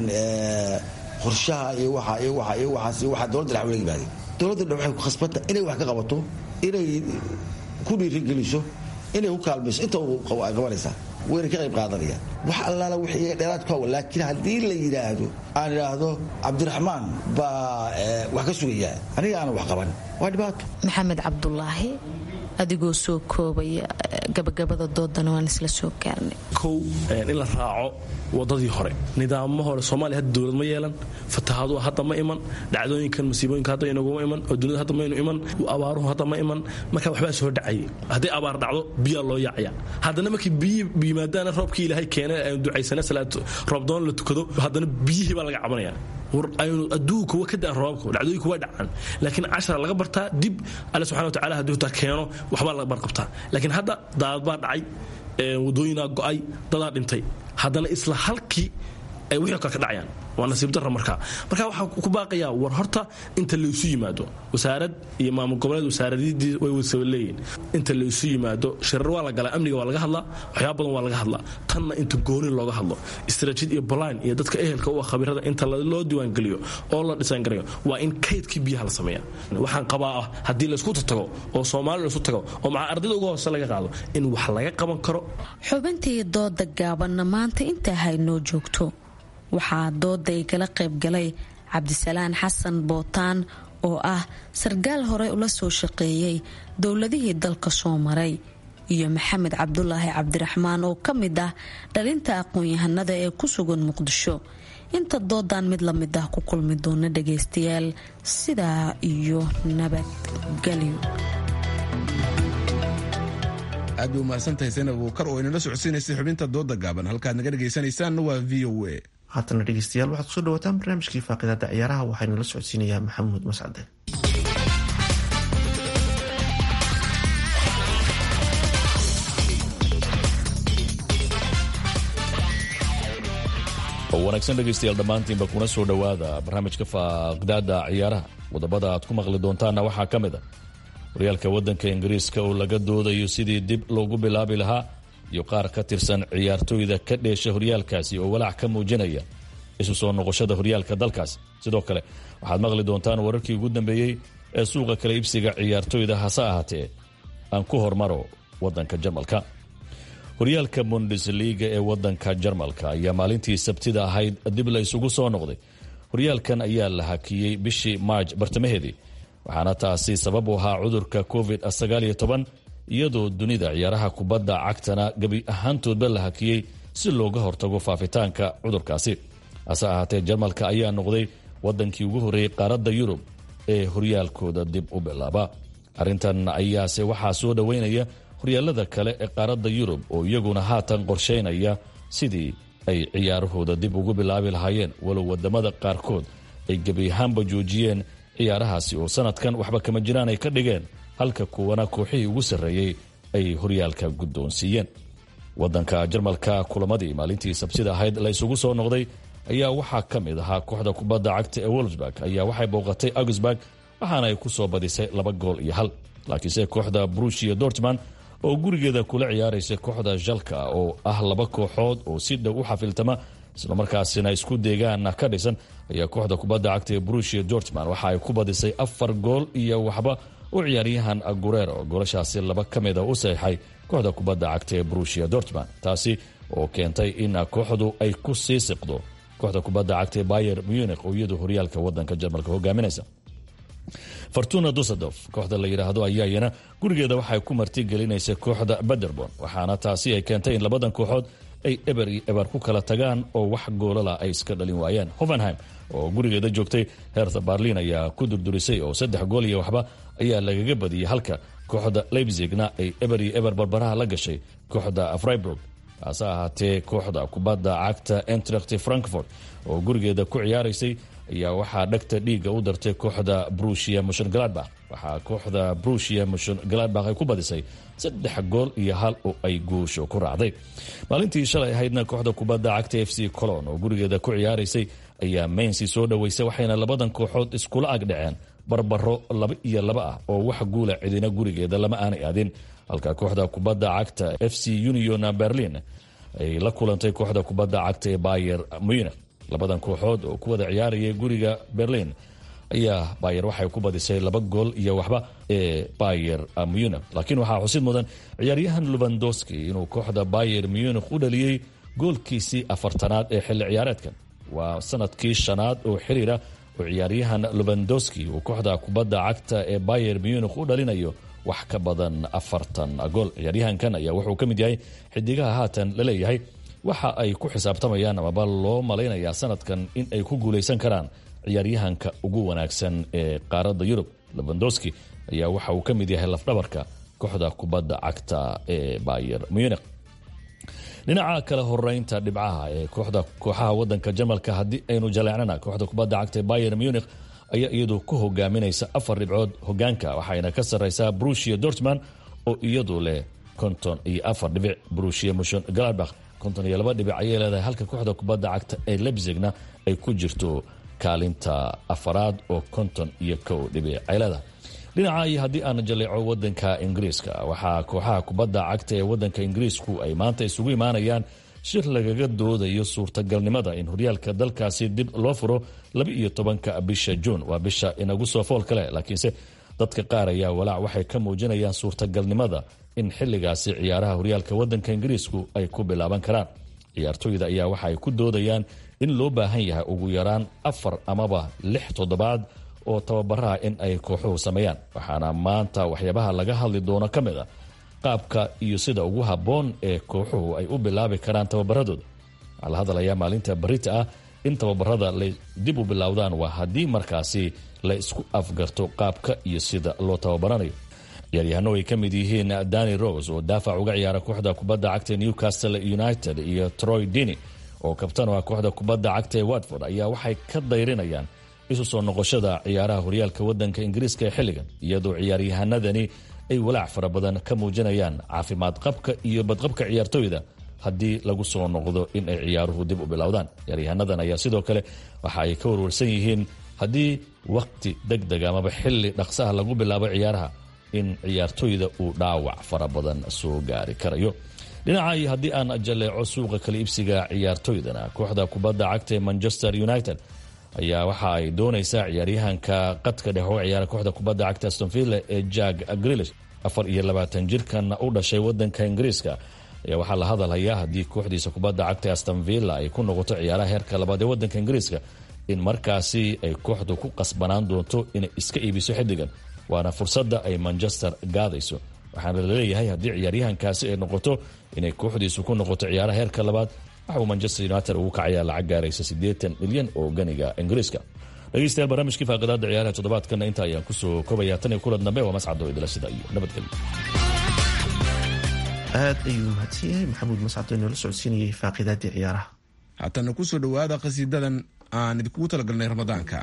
qorshaha iyo waxa iyo waxa iyo waxaas iyo waxa dowladda dhex wala yimaadeen dowladda dhex waxay ku khasbanta inay wax ka qabato inay ku dhiirigeliso inay ku kaalmayso inta ay qabanaysaa wayna ka qayb qaadanayaan wax allaala wixii dheeraad ku hawa laakiin haddii la yidhaahdo aan idhaahdo cabdiraxmaan baa wax ka sugayaa aniga aanan wax qaban waa dhibaato maxamed cabdulaahi adigoo soo koobaya gabagabada doodana waan isla soo gaarnay kow in la raaco wadadii hore nidaamo hore soomaaliya hadda dowlad ma yeelan fatahaadu hadda ma iman dhacdooyinkan masiibooyinka hadda inaguma iman oo dunida hadda maynu iman abaaruhu hadda ma iman marka waxbaa soo dhacayay haddii abaar dhacdo biyaa loo yaacaya haddana markii biyi yimaadaana roobkii ilaahay keena aynu ducaysana salaad roobdoon la tukado haddana biyihii baa laga cabanaya war aynu adduunka wa ka daan roobabka dhacdooyinku waa dhacaan laakiin cashara laga bartaa dib alle subxana wa tacala hadduu taa keeno waxbaa laga barqabtaa laakiin hadda daadad baa dhacay wadooyinaa go'ay dadaa dhintay haddana isla halkii ay wixii kale ka dhacayaan waa nasiib darra markaa marka waxaa ku baaqayaa war horta inta laysu yimaado wasaarad iyo maamul goboleed wasaaradii way wasaba leeyihin inta laysu yimaado shirar waa la galaa amniga waa laga hadlaa waxyaaba badan waa laga hadlaa tanna inta gooni looga hadlo istaraatiid iyo baline iyo dadka ehelka u ah khabirada inta loo diiwaangeliyo oo la dhisaangarayo waa in kaydkii biyaha la sameeya waxaan qabaa ah haddii laysku tago oo soomaali laysku tago oo maca ardayda uga hoose laga qaado in wax laga qaban karo xubintii dooda gaabanna maanta intaa haynoo joogto waxaa dooda igala qaybgalay cabdisalaan xasan bootaan oo ah sarkaal hore ula soo shaqeeyey dowladihii dalka soo maray iyo maxamed cabdulaahi cabdiraxmaan oo ka mid ah dhalinta aqoon-yahanada ee ku sugan muqdisho inta doodan mid la mid ah ku kulmi doona dhagaystayaal sidaa iyo nabadgelyo aad bay umahadsantahay saynab buukar oo inala socodsiinaysay xubinta dooda gaaban halkaad naga dhegaysanaysaanna waa v o a haatana dhegeystayaal waxaad kusoo dhawaataan barnaamijkii faaqidaada ciyaaraha waxaynu la socodsiinayaa maxamuud mascade wanaagsan dhegaystayaal dhammaantiinba kuna soo dhowaada barnaamijka faaqdaada ciyaaraha wadamada aad ku maqli doontaanna waxaa ka mid a horyaalka waddanka ingiriiska oo laga doodayo sidii dib loogu bilaabi lahaa iyo qaar ka tirsan ciyaartooyda ka dheesha horyaalkaasi oo walaac ka muujinaya isu soo noqoshada horyaalka dalkaasi sidoo kale waxaad maqli doontaan wararkii ugu dambeeyey ee suuqa kala iibsiga ciyaartooyda hase ahaatee aan ku hormaro waddanka jarmalka horyaalka bundesliga ee wadanka jarmalka ayaa maalintii sabtida ahayd dib la isugu soo noqday horyaalkan ayaa la hakiyey bishii maarj bartamaheedii waxaana taasi sabab u ahaa cudurka covid iyadoo dunida ciyaaraha kubadda cagtana gebi ahaantoodba la hakiyey si looga hortago faafitaanka cudurkaasi hase ahaatee jarmalka ayaa noqday wadankii ugu horreeyey qaaradda yurub ee horyaalkooda dib u bilaaba arrintan ayaase waxaa soo dhoweynaya horyaalada kale ee qaaradda yurub oo iyaguna haatan qorsheynaya sidii ay ciyaarahooda dib ugu bilaabi lahaayeen walow wadamada qaarkood ay gebi ahaanba joojiyeen ciyaarahaasi oo sanadkan waxba kama jiraan ay ka dhigeen halka kuwana kooxihii ugu sarreeyey ay horyaalka guddoonsiiyeen wadanka jarmalka kulamadii maalintii sabsida ahayd la isugu soo noqday ayaa waxaa ka mid ahaa kooxda kubadda cagta ee wolfsburg ayaa waxay booqatay augsburg waxaana ay ku soo badisay laba gool iyo hal laakiinse kooxda brushia dortman oo gurigeeda kula ciyaaraysa kooxda jalka oo ah laba kooxood oo si dhow u xafiltama islamarkaasina isku deegaana ka dhisan ayaa kooxda kubadda cagta ee brushia dortman waxa ay ku badisay afar gool iyo waxba u ciyaaryahan gurero goolashaasi laba ka mida u saxiixay kooxda kubadda cagta ee brushia dortman taasi oo keentay in kooxdu ay ku sii siqdo kooxda kubadda cagta ee bayer munich oo iyadu horyaalka wadanka jarmalka hogaaminaysa fortuna dusedof kooxda la yidhaahdo ayaa iyana gurigeeda waxay ku martigelinaysa kooxda baderbon waxaana taasi ay keentay in labadan kooxood ay eber iyo eber ku kala tagaan oo wax goolala ay iska dhalin waayeen hovenheim oo gurigeeda joogtay hertha barlin ayaa ku durdurisay oo saddex gool iyo waxba ayaa lagaga badiyey halka kooxda leipzigna ay eber iyo eber barbaraha la gashay kooxda freiburg hase ahaatee kooxda kubadda cagta entracht frankfort oo gurigeeda ku ciyaaraysay ayaa waxaa dhagta dhiigga u dartay kooxda brushia mushon galadbach waxaa kooxda brushia mushon galadbach ay ku badisay saddex gool iyo hal oo ay guusho ku raacday maalintii shalay ahaydna kooxda kubadda cagta f c colon oo gurigeeda ku ciyaaraysay ayaa mainsi soo dhoweysay waxayna labadan kooxood iskula agdhaceen barbaro laba iyo laba ah oo wax guula cidina gurigeeda lama aanay aadin halka kooxda kubadda cagta f c union berlin ay la kulantay kooxda kubadda cagta ee bayer munich labadan kooxood oo ku wada ciyaaraya guriga berlin ayaa bayer waxay ku badisay laba gool iyo waxba ee bayer munich laakiin waxaa xusid mudan ciyaaryahan lubandoski inuu kooxda bayer munich u dhaliyey goolkiisii afartanaad ee xilli ciyaareedkan waa sanadkii shanaad oo xiriira oo ciyaaryahan lubandoski uu kooxda kubadda cagta ee bayer munich u dhalinayo wax ka badan afartan gool ciyaaryahankan ayaa wuxuu ka mid yahay xidigaha haatan la leeyahay waxa ay ku xisaabtamayaan amaba loo malaynayaa sanadkan in ay ku guulaysan karaan ciyaaryahanka ugu wanaagsan ee qaaradda yurub lebandoski ayaa waxa uu ka mid yahay lafdhabarka kooxda kubadda cagta ee bayer munich dhinaca kale horeynta dhibcaha ee kooxda kooxaha wadanka jarmalka haddii aynu jaleecnana kooxda kubadda cagta ee bayer munich ayaa iyadu ku hogaaminaysa afar dhibcood hogaanka waxayna ka sarreysaa brushia dortman oo iyadu leh konton iyo afar dhibic brushia mushon galadbach konton iyo laba dhibic ayay leedahay halka kooxda kubadda cagta ee lebzigna ay ku jirto kaalinta afaraad oo konton iyo kow dhibic ay leedahay dhinaca iyo haddii aan jaleeco wadanka ingiriiska waxaa kooxaha kubadda cagta ee wadanka ingiriisku ay maanta isugu imaanayaan shir lagaga doodayo suurtagalnimada in horyaalka dalkaasi dib loo furo laba iyo tobanka bisha juun waa bisha inagu soo fool kale laakiinse dadka qaar ayaa walaac waxay ka muujinayaan suurtagalnimada in xilligaasi ciyaaraha horyaalka wadanka ingiriisku ay ku bilaaban karaan ciyaartooyda ayaa waxa ay ku doodayaan in loo baahan yahay ugu yaraan afar amaba lix toddobaad oo tababaraha in ay kooxuhu sameeyaan waxaana maanta waxyaabaha laga hadli doono ka mid a qaabka iyo sida ugu habboon ee kooxuhu ay u bilaabi karaan tababaradooda waxaa la hadlayaa maalinta barita ah in tababarada lay dib u bilowdaan waa haddii markaasi la isku afgarto qaabka iyo sida loo tababaranayo ciyaaryahanno ay ka mid yihiin dani rose oo daafac uga ciyaara kooxda kubadda cagta newcastle united iyo troy dini oo kabtan u ah kooxda kubadda cagta ee watford ayaa waxay ka dayrinayaan isu soo noqoshada ciyaaraha horyaalka wadanka ingiriiska ee xilligan iyadoo ciyaaryahanadani ay walaac fara badan ka muujinayaan caafimaad qabka iyo badqabka ciyaartooyda haddii lagu soo noqdo in ay ciyaaruhu dib u bilowdaan ciyaaryahaanadan ayaa sidoo kale waxa ay ka warwarsan yihiin haddii wakhti deg deg amaba xilli dhaqsaha lagu bilaabo ciyaaraha in ciyaartoyda uu dhaawac fara badan soo gaari karayo dhinaca iyo haddii aan jaleeco suuqa kala iibsiga ciyaartoydana kooxda kubadda cagta ee manchester united ayaa waxa ay doonaysaa ciyaaryahanka qadka dhex oo ciyaara kooxda kubadda cagta astonville ee jag grilish afar iyo labaatan jirkan u dhashay wadanka ingiriiska ayaa waxaa la hadalhayaa haddii kooxdiisa kubadda cagta astonvilla ay ku noqoto ciyaaraha heerka labaad ee wadanka ingiriiska in markaasi ay kooxdu ku qasbanaan doonto inay iska iibiso xiddigan waana fursadda ay manchester gaadayso waxaana laleeyahay haddii ciyaaryahankaasi ay noqoto inay kooxdiisu ku noqoto ciyaaraha heerka labaad waxauu manchester united ugu kacayaa lacag gaaraysa siddeetan milyan oo ganiga ingiriiska dhegeystayaal barnaamijkii faaqidaada ciyaaraha toddobaadkana inta ayaan kusoo koobaya tan iyo kulan dambe waa mascado idila sida iyo nabadgelyo aad ayuu mahadsan yahay maxamuud mascado inoola socodsiinayay faaqidaadii ciyaaraha haatana kusoo dhowaada qhasiidadan aan idinkugu talagalnay ramadaanka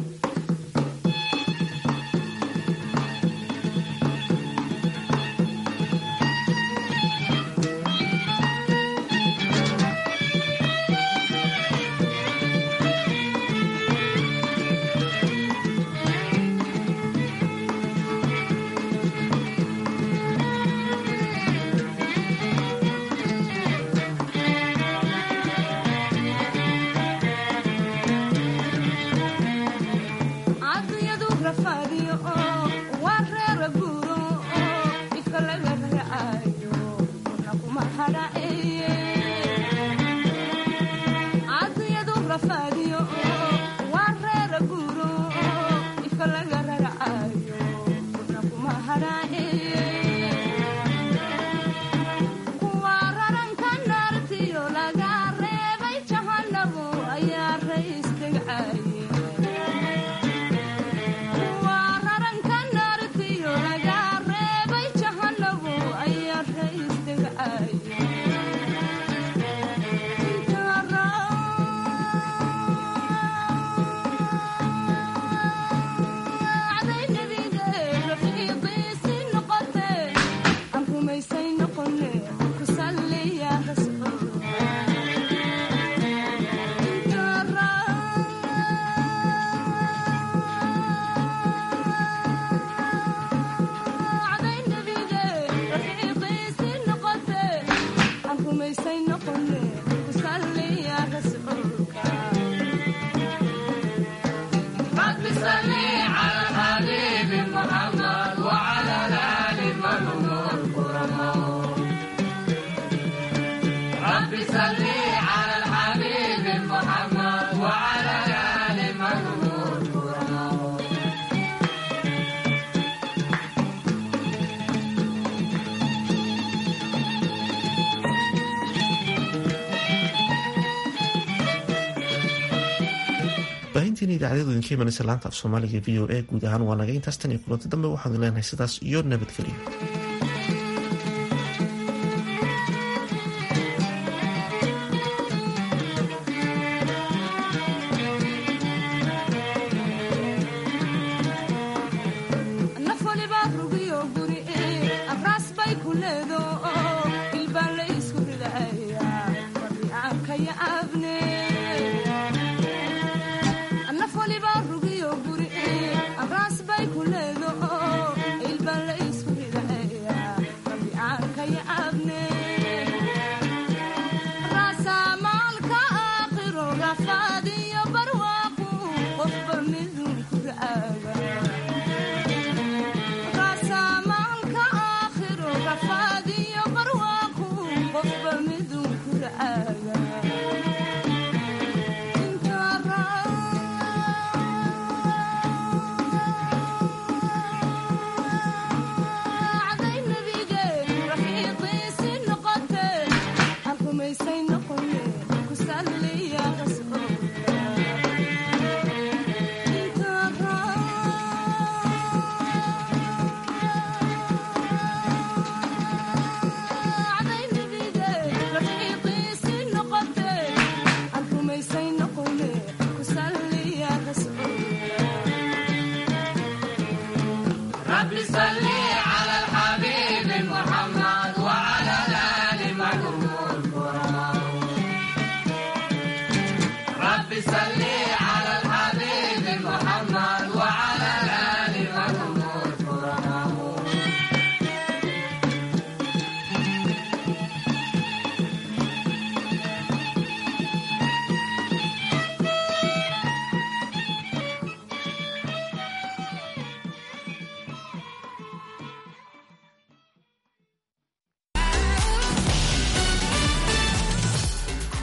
baahintiina idaacadadu idinka imanaysa laanta af soomaaliga v o a guud ahaan waa naga intaas tan iyo kulanti dambe waxaanu leenahay sidaas iyo nabadgelyo Rafaadiyo barwaaqu qofba miduu ku ra'aaga salli